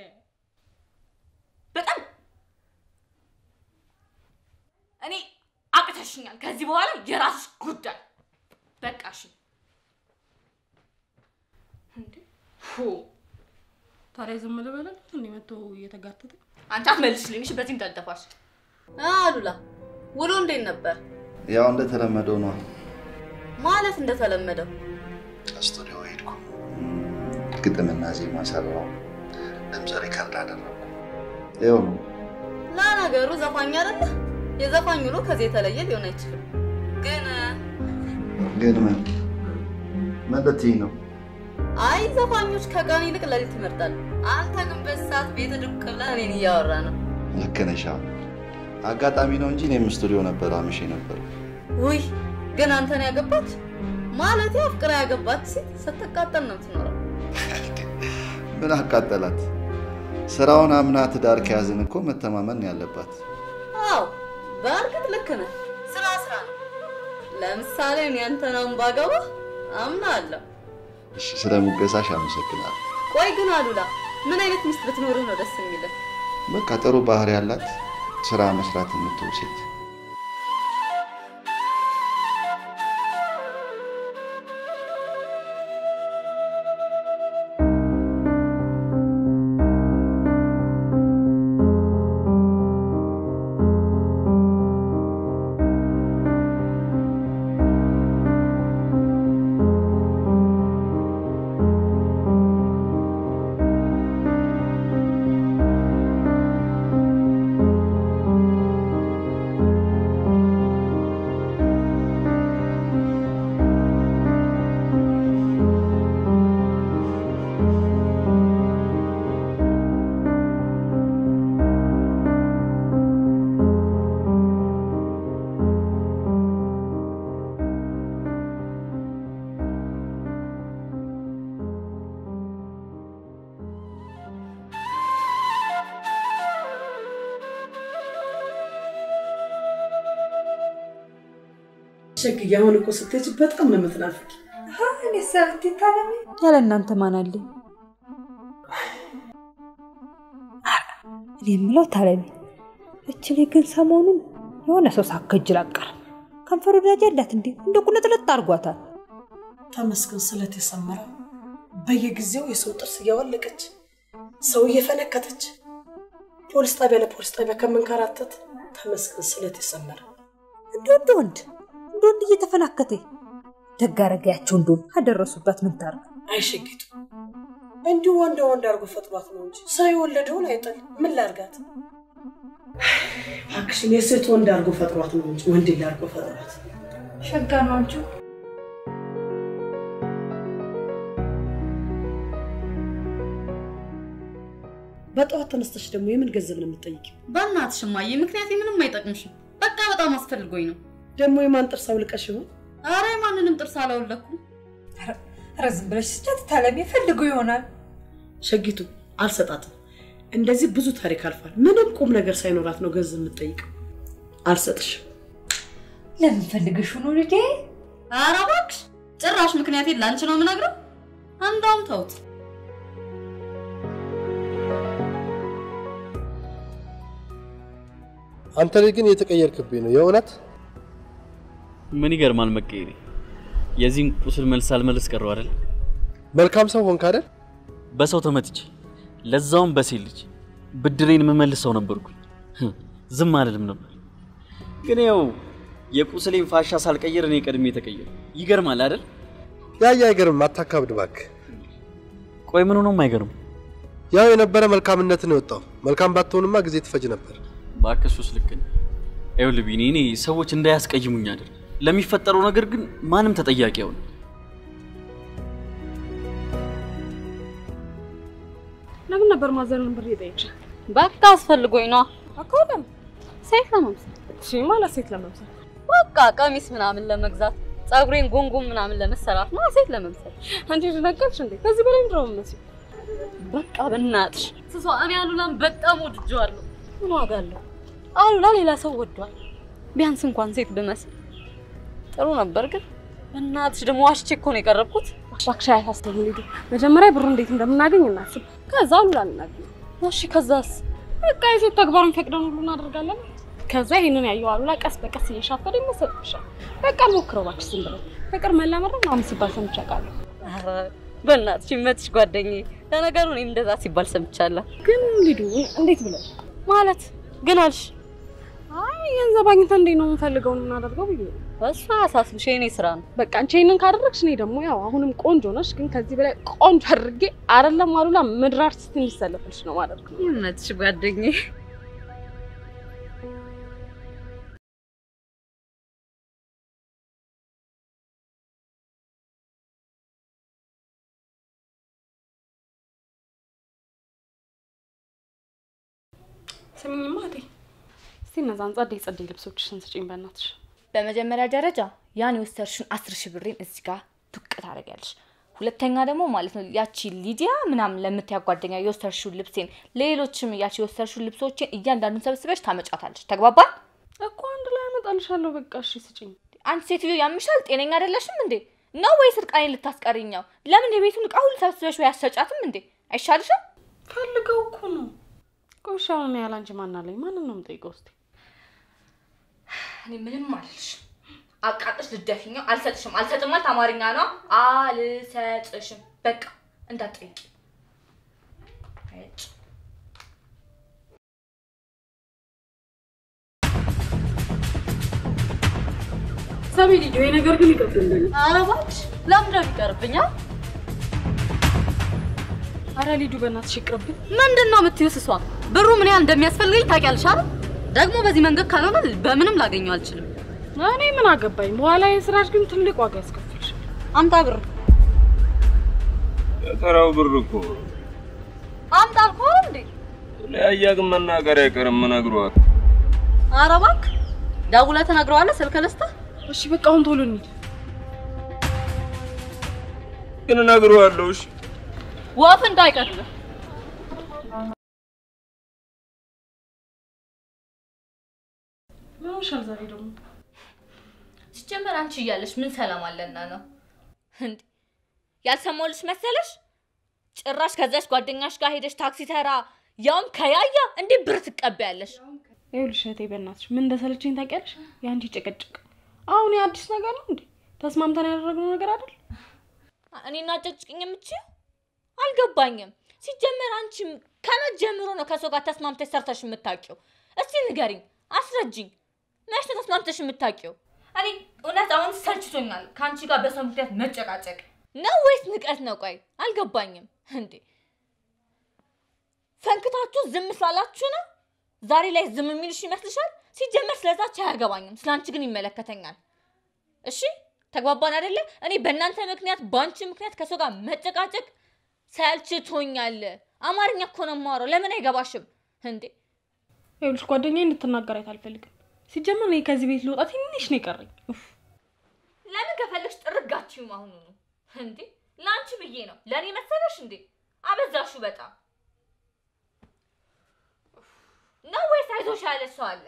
በጣም እኔ አቅተሽኛል። ከዚህ በኋላ የራስሽ ጉዳይ በቃ እሺ። እንዴ ፎ ታዲያ ዝም ልበላል? እንዴ መቶ እየተጋተተ አንቺ አትመልሽልኝ። እሺ በዚህ እንዳልጠፋሽ። አሉላ ውሎ እንዴት ነበር? ያው እንደተለመደው ነው። ማለት እንደተለመደው ስቱዲዮ ሄድኩ፣ ግጥምና ዜማ ሰራው፣ ድምፅ ሪከርድ አደረግኩ። ይኸው ነው። ለነገሩ ዘፋኝ አይደለ? የዘፋኝ ውሎ ከዚህ የተለየ ሊሆን አይችልም። ግን ግን ምን ምን ልትይኝ ነው? አይ ዘፋኞች ከቀን ይልቅ ሌሊት ይመርጣሉ። አንተ ግን በዚህ ሰዓት ቤት ድቅ ብለህ እኔን እያወራ ነው። ልክ ነሽ። አዎ፣ አጋጣሚ ነው እንጂ እኔም ስቱዲዮ ነበር አምሼ ነበር። ውይ ግን አንተን ያገባች ማለት አፍቅራ ያገባች ሴት ስትቃጠል ነው የምትኖረው። ምን አቃጠላት? ስራውን አምና ትዳር ከያዝን እኮ መተማመን ነው ያለባት። አዎ በእርግጥ ልክ ነህ። ስራ ስራ ነው። ለምሳሌ እኔ አንተን አሁን ባገባ አምናለሁ። እሺ፣ ስለ ሙገሳሽ አመሰግናለሁ። ቆይ ግን አሉላ ምን አይነት ሚስት ብትኖርህ ነው ደስ የሚልህ? በቃ ጥሩ ባህሪ ያላት ስራ መስራት የምትውል ሴት። ሸግዬ አሁን እኮ ስትሄጂ በጣም ነው የምትናፍቂ። እኔ ሰብት ታለሚ ያለ እናንተ ማን አለኝ? እኔ የምለው ታለሚ እች ልጅ ግን ሰሞኑን የሆነ ሰው ሳከጅል አቀርም ከንፈር ወዳጅ ያላት እንዴ እንደ ቁልጥልጥ አድርጓታል። ተመስገን ስለት የሰመረ በየጊዜው የሰው ጥርስ እያወለቀች ሰው እየፈነከተች ፖሊስ ጣቢያ ለፖሊስ ጣቢያ ከምንከራተት ተመስገን ስለት የሰመረ እንደ ወንድ ወንድ እንደ ወንድ እየተፈናከተ ደግ አረጋያቸው እንደሆን አደረሱበት። ምን ታርግ? አይሸጊቱ እንዲሁ ወንድ ወንድ አድርጎ ፈጥሯት ነው እንጂ ሰው የወለደውን አይጠል። ምን ላርጋት? እባክሽን የሴት ወንድ አድርጎ ፈጥሯት ነው እንጂ ወንድ አድርጎ ፈጥሯት። ሸጋ ነው አንቺ በጠዋት ተነስተሽ ደግሞ የምን ገንዘብ ነው የምትጠይቂው? በእናትሽ እማዬ፣ ምክንያቴ ምንም አይጠቅምሽም። በቃ በጣም አስፈልጎኝ ነው። ደግሞ የማን ጥርስ አውልቀሽ ይሆን? አረ ማንንም ጥርስ አላወለኩም። ኧረ ዝም ብለሽ ስጫት ታለሚ ፈልገው ይሆናል። ሸጊቱ አልሰጣትም። እንደዚህ ብዙ ታሪክ አልፏል። ምንም ቁም ነገር ሳይኖራት ነው ገንዘብ የምትጠይቀው። አልሰጥሽም። ለምን ፈልገሽ ነው ልጄ? ኧረ እባክሽ ጭራሽ ምክንያቴን ላንቺ ነው የምነግረው። አንዳውም ተውት። አንተ ልጅ ግን እየተቀየርክብኝ ነው የእውነት። ምን ይገርማል መቀየሬ። የዚህን ቁስል መልስ አልመልስ ቀረው አይደል? መልካም ሰው ሆንክ አይደል? በሰው ተመትቼ ለዛውም በሴት ልጅ ብድሬን የምመልስ ሰው ነበርኩኝ። ዝም አልልም ነበር። ግን ያው የቁስሌን ፋሻ ሳልቀይር እኔ ቀድሜ ተቀየሩ። ይገርማል አይደል? ያያ አይገርም፣ አታካብድ እባክህ። ቆይ ምን ሆኖም አይገርም። ያው የነበረ መልካምነትን የወጣው መልካም ባትሆንማ ጊዜ ትፈጅ ነበር። እባክህ እሱስ ልክ ነህ። ይኸውልህ ቢኒ፣ እኔ ሰዎች እንዳያስቀይሙኝ አይደል፣ ለሚፈጠረው ነገር ግን ማንም ተጠያቂ አይሆንም። ለምን ነበር ማዘርን ብር የጠየቅሽ? በቃ አስፈልጎኝ ነዋ። እኮ ለምን? ሴት ለመምሰል እሺ፣ ማለት ሴት ለመምሰል በቃ ቀሚስ ምናምን ለመግዛት ፀጉሬን ጎንጎን ምናምን ለመሰራት ነው። ሴት ለመምሰል አንቺ ደነገርሽ እንዴ? ከዚህ በላይ ምንድን ነው የምትመስይው? በቃ በእናትሽ ስሷ፣ እኔ አሉላን በጣም ወድጄዋለሁ። ምን ዋጋ አለው? አሉላ ሌላ ሰው ወዷል። ቢያንስ እንኳን ሴት ብመስል ጥሩ ነበር። ግን በእናትሽ ደግሞ ዋሽቼ እኮ ነው የቀረብኩት። እባክሽ አያሳስብም። ሊዱ መጀመሪያ ብሩ እንዴት እንደምናገኝ እናስብ፣ ከዛ አሉላ እናገኝ። እሺ ከዛስ? በቃ የሴት ተግባርን ፈቅደን ሁሉ እናደርጋለን። ከዛ ይሄንን ያየው አሉላ ቀስ በቀስ እየሻፈደ ይመሰጥሻል። በቃ ሞክረው እባክሽ፣ ዝም ብለው ፍቅር መላመድ ነው ምናምን ሲባል ሰምቼ አውቃለሁ። ኧረ በእናትሽ ይመችሽ ጓደኛዬ። ለነገሩ እኔም እንደዛ ሲባል ሰምቻለሁ። ግን ሊዱ እንዴት ብለን ማለት ግን አልሽ? አይ ገንዘብ አግኝተን እንዴት ነው የምንፈልገውን የምናደርገው ብዬ ነው። እሱ አያሳስብሽ፣ የእኔ ስራ ነው። በቃ አንቺ ይሄንን ካደረግሽ እኔ ደግሞ ያው አሁንም ቆንጆ ነሽ፣ ግን ከዚህ በላይ ቆንጆ አድርጌ አይደለም አሉላ ምድር አርቲስት እንዲሰለፍልሽ ነው ማለት ነው። ይመችሽ ጓደኛዬ። ስሚኝማ እህቴ፣ እስቲ እነዛን ጸደይ ጸደይ ልብሶችሽን ስጪኝ በእናትሽ። በመጀመሪያ ደረጃ ያን የወሰድሽውን አስር ሺህ ብሬን እዚህ ጋር ዱቅ ታደርጊያለሽ። ሁለተኛ ደግሞ ማለት ነው ያቺ ሊዲያ ምናምን ለምትያ ጓደኛ የወሰድሽውን ልብሴን፣ ሌሎችም ያቺ የወሰድሽውን ልብሶችን እያንዳንዱን ሰብስበሽ ታመጫታለሽ። ተግባባን? እኮ አንድ ላይ አመጣልሻለሁ። በቃ እሺ ስጪኝ። አንቺ ሴትዮ ያምሻል? ጤነኛ አይደለሽም እንዴ? ነው ወይስ እርቃኔን ልታስቀሪኛው? ለምን የቤቱን እቃ ሁሉ ሰብስበሽ ወይ አሰጫትም እንዴ? አይሻልሽም? ፈልገው እኮ ነው። ቆይ እሺ አሁን እኔ ያለ አንቺ ማን አለኝ? ማንን ነው የምጠይቀው? እስቲ እኔ ምንም አልልሽ። አቃጥሽ ልደፊኛው። አልሰጥሽም። አልሰጥም ማለት አማርኛ ነው። አልሰጥሽም። በቃ እንዳትጠይቂ። እጭ ሰሚ ልጅ ይሄ ነገር ግን ይቀርብልኝ። ኧረ እባክሽ ለምን ነው የሚቀርብኝ? አ? ኧረ ሊዱ በእናትሽ ይቅርብኝ። ምንድን ነው የምትይው? እሷ ብሩ ምን ያህል እንደሚያስፈልገኝ ታውቂያለሽ አይደል? ደግሞ በዚህ መንገድ ካልሆነ በምንም ላገኘው አልችልም። እኔ ምን አገባኝ? በኋላ የስራሽ ግን ትልቅ ዋጋ ያስከፍልሽ። አምጣ ብር። የተራው ብር እኮ አምጣ አልኩህ እንዴ? ለያያ ግን መናገር አይቀርም እነግረዋለሁ። ኧረ እባክህ ደውለህ ትነግረዋለህ። ስልክ ልስጥህ? እሺ በቃ አሁን ቶሎ እንሂድ። ግን እነግረዋለሁ። እሺ ወፍ እንዳይቀድምህ። ምን ሆነሻል ዛሬ ደግሞ? ሲጀመር አንቺ እያለሽ ምን ሰላም አለና ነው እንዴ? ያልሰማሁልሽ መሰለሽ? ጭራሽ ከዛች ጓደኛሽ ጋር ሄደሽ ታክሲ ተራ ያውም ከያያ እንዴ ብር ትቀበያለሽ? ይኸውልሽ እህቴ በእናትሽ ምን እንደሰለችኝ ታውቂያለሽ? የአንቺ ጭቅጭቅ አሁን የአዲስ ነገር ነው እንዴ? ተስማምተን ያደረግነው ነገር አይደል? እኔና ጨጭቅኝ የምችው አልገባኝም። ሲጀመር አንቺ ከመጀመሩ ነው ከሰው ጋር ተስማምተሽ ሰርተሽ የምታውቂው? እስቲ ንገሪኝ፣ አስረጅኝ። መች ነው ተስማምተሽ የምታውቂው? እኔ እውነት አሁን ሰልችቶኛል ከአንቺ ጋር በሰው ምክንያት መጨቃጨቅ ነው ወይስ ንቀት ነው? ቆይ አልገባኝም። እንዴ ፈንክታችሁ ዝም ስላላችሁ ነው ዛሬ ላይ ዝም የሚልሽ ይመስልሻል? ሲጀመር ስለዛች አያገባኝም፣ ስለ አንቺ ግን ይመለከተኛል። እሺ ተግባባን አይደለ? እኔ በእናንተ ምክንያት በአንቺ ምክንያት ከሰው ጋር መጨቃጨቅ ሰልችቶኛል። አማርኛ እኮ ነው የማወራው። ለምን አይገባሽም እንዴ? ይኸውልሽ ጓደኛዬ እንድትናገራት አልፈልግም። ሲጀመር እኔ ከዚህ ቤት ልወጣ ትንሽ ነው የቀረኝ። ኡፍ። ለምን ከፈለግሽ ጥርጋችሁም አሁኑ ነው እንዴ? ለአንቺ ብዬ ነው። ለእኔ መሰለሽ እንዴ? አበዛሹ በጣም ነው ወይስ አይዞሽ ያለ ሰው አለ?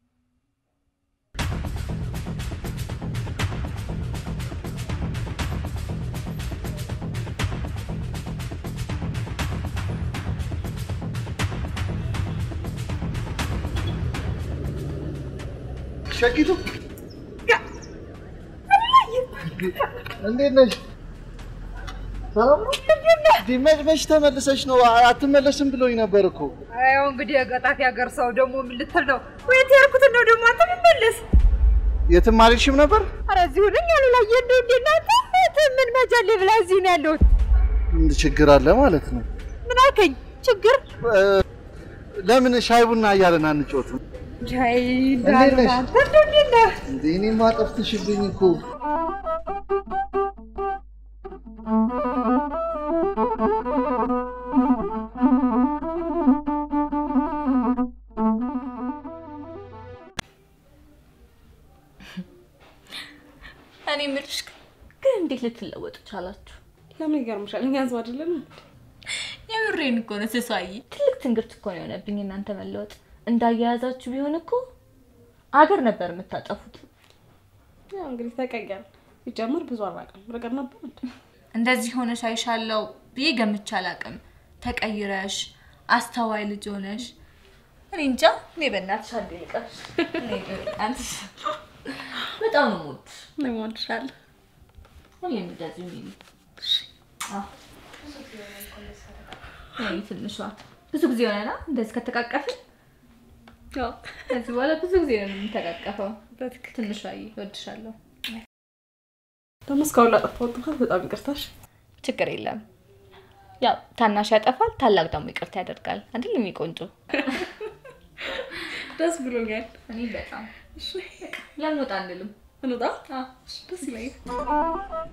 ሸቂቱ እንዴት ነሽ? ሰላም ነው? መች መች ተመልሰሽ ነው? አትመለስም ብሎኝ ነበር እኮ። ያው እንግዲህ የገጣት ያገር ሰው ደግሞ ምን ልትል ነው? ወይት ያልኩትን ነው ደግሞ አንተ ምመለስ የትም አልሄድሽም ነበር? ኧረ እዚሁ ነኝ አሉ ላይ እንደ እንደ እናንተ ምን መጃሌ ብላ እዚሁ ነው ያለሁት። እንድ ችግር አለ ማለት ነው። ምን አልከኝ? ችግር ለምን ሻይ ቡና እያለን አንጮትም? ጃይ እንዴት ነሽ? አንተ እንደው እንዴት ነህ? እንዴ እኔማ ጠፍተሽብኝ እኮ። እኔ የምልሽ ግን እንዴት ልትለወጡ ቻላችሁ? ለምን ይገርምሻል? እኛ ህዝብ አይደለም የምሬን እኮ ነው ስሷይ። ትልቅ ትንግርት እኮ ነው የሆነብኝ እናንተ መለወጥ። እንዳያያዛችሁ ቢሆን እኮ አገር ነበር የምታጠፉት። ያው እንግዲህ ተቀየር ሲጀምር ብዙ አራቀም ነገር ነበር እንዴ? እንደዚህ ሆነሽ አይሻለው ብዬ ገምቼ አላውቅም። ተቀይረሽ አስተዋይ ልጅ ሆነሽ እኔ እንጃ። እኔ በእናትሽ አንዴ ልቀርሽ። እኔ አንቺ በጣም ነው የምወድሽ። እኔም እወድሻለሁ። ሁሌም እንደዚህ ሁኚ። አዎ እኔ ትንሿ ብዙ ጊዜ ሆነና እንደዚህ ከተቃቀፍን ከዚህ በኋላ ብዙ ጊዜ ነው የምንተቃቀፈው። ትንሿዬ እወድሻለሁ። ደግሞ እስካሁን ላጠፋሁት ጥፋት በጣም ይቅርታሽ። ችግር የለም። ያው ታናሽ ያጠፋል፣ ታላቅ ደግሞ ይቅርታ ያደርጋል። አይደል የኔ ቆንጆ? ደስ ብሎኛል። እኔ በጣም ለምን ወጣ አንልም? እንውጣ። ደስ ይለኛል።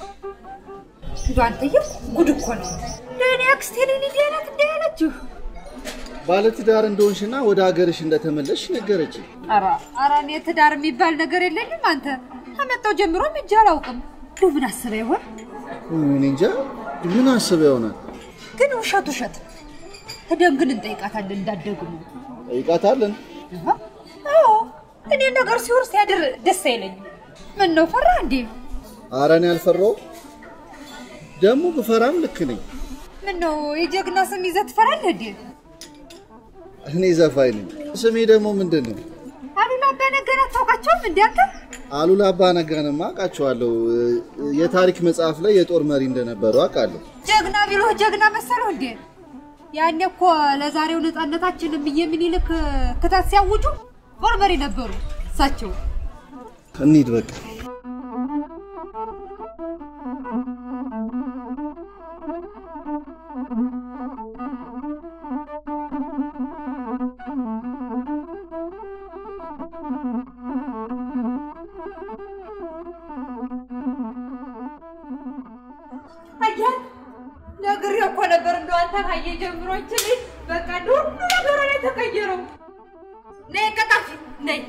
አንተዬ ጉድ እኮ ነው። ለእኔ አክስቴ ነኝ እንዲህ አይነት እንዲህ ያለችው ባለትዳር እንደሆንሽና ወደ ሀገርሽ እንደተመለስሽ ነገረች። ኧረ ኧረ እኔ ትዳር የሚባል ነገር የለኝም። አንተ ከመጣሁ ጀምሮ ሂጄ አላውቅም። እንደው ምን አስበህ ይሆን? እኔ እንጃ ምን አስበ ይሆናል። ግን ውሸት ውሸት ነው። ሄደን ግን እንጠይቃታለን እንዳትደግሙ። ጠይቃታለን። አዎ እኔ ነገር ሲሆን ሲያድር ደስ አይለኝም። ምን ነው ፈራ እንዴ? ኧረ እኔ አልፈራሁም። ደግሞ ብፈራም ልክ ነኝ። ምን ነው የጀግና ስም ይዘህ ትፈራለህ እንዴ? እኔ ዘፋኝ ነኝ። ስሜ ደግሞ ምንድን ነው? አሉላ አባ ነገን አታውቃቸውም እንዴ አንተ? አሉላ አባ ነጋንማ አውቃቸዋለሁ። የታሪክ መጽሐፍ ላይ የጦር መሪ እንደነበሩ አውቃለሁ። ጀግና ቢሎህ ጀግና መሰለው እንዴ? ያኔ እኮ ለዛሬው ነፃነታችን እምዬ ምኒልክ ክተት ሲያውጁ ጦር መሪ ነበሩ እሳቸው። እንሂድ በቃ። አየህ ነግሬህ እኮ ነበር እንደው አንተ ካየ ጀምሮ ይህች ልጅ በቃ እንደው ሁሉ ነገሯ ላይ ተቀየረው። ነይ ቀጣፊ ነይ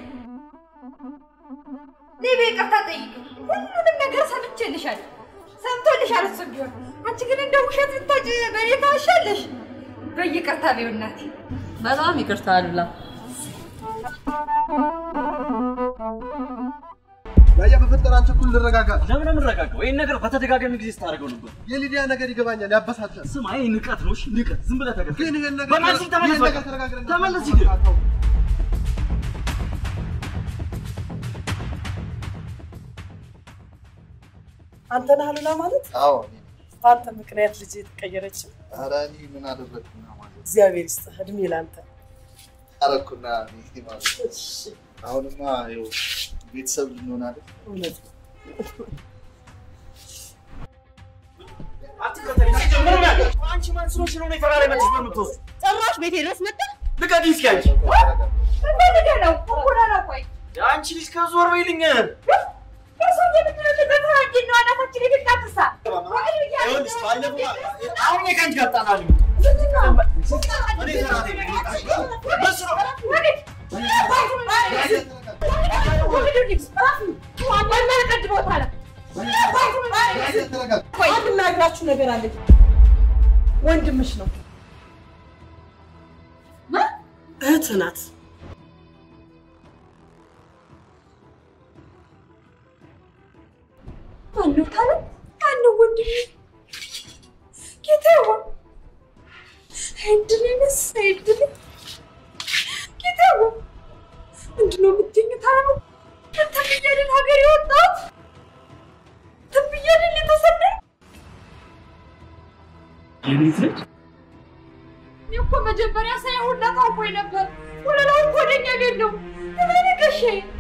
ነይ በይቅርታ ጠይቅ። ሁሉንም ነገር ሰምቼልሻለሁ፣ ሰምቶልሻል እሱም ቢሆን። አንቺ ግን እንደ ውሸት ልታጭ በእኔ ታሻለሽ። በይቅርታ በይው እናቴ። በጣም ይቅርታ አሉላ። ያያ በፈጠረ አንተ እኩል ልረጋጋ። ለምን ነው የምንረጋጋው? ይህን ነገር በተደጋጋሚ ጊዜ ስታደርገው ነበር። የሊዲያ ነገር ይገባኛል፣ ያበሳጫል። ስማ፣ ይህ ንቀት ነው። እሺ ንቀት፣ ዝም ብለህ ተገ ግን ይሄን ነገር በማለት ተመለስ፣ ይሄን በቃ ነገር ተነጋግረን ተመለስ ሂድ። አንተ ነህ አሉላ ማለት? አዎ በአንተ ምክንያት ልጅ የተቀየረችው። ኧረ እኔ ምን አደረግኩና ማለት እግዚአብሔር ይስጥህ እድሜ ለአንተ። አረኩና እኔ ማለት ነው። አሁንማ ይኸው ቤተሰብ ልንሆን አይደል? እውነት ነው። አንቺ ማን ስለሆንሽ ነው እኔ ተራ ላይ መጥተሽ በምትወስዱ? ጭራሽ ቤቴ ድረስ መጣ። ልቀቂኝ እስኪ አንቺ። እንፈልገህ ነው እኩል ነው። ቆይ አንቺ ልጅ ከዞር በይልኝ። እሱ የምትለው ልቀት እንጂ ነው አናታችን የቤት ይኸውልሽ ባለፈው አሁን እኔ ከአንቺ ጋር እጣላለሁ። እኔ ተራ ላይ ነኝ። በስሮ ቆይ አንድ የምነግራችሁ ነገር አለኝ። ወንድምሽ ነው፣ እህትህ ናት። ማነው ታለ ማነው ወንድሜ? ጌታዬ አይድል ነስ አይድል ጌታዬ ምንድን ነው የምትይኝ? ታለ ተብያልን ሀገር የወጣሁት ተብያልን የተሰደድኩት የቤት ልጅ እኔ እኮ መጀመሪያ ሳይሆን ሁላ ታውቆኝ ነበር። ወለላው እኮ ወደኛ ቤት ነው ተመለከሽ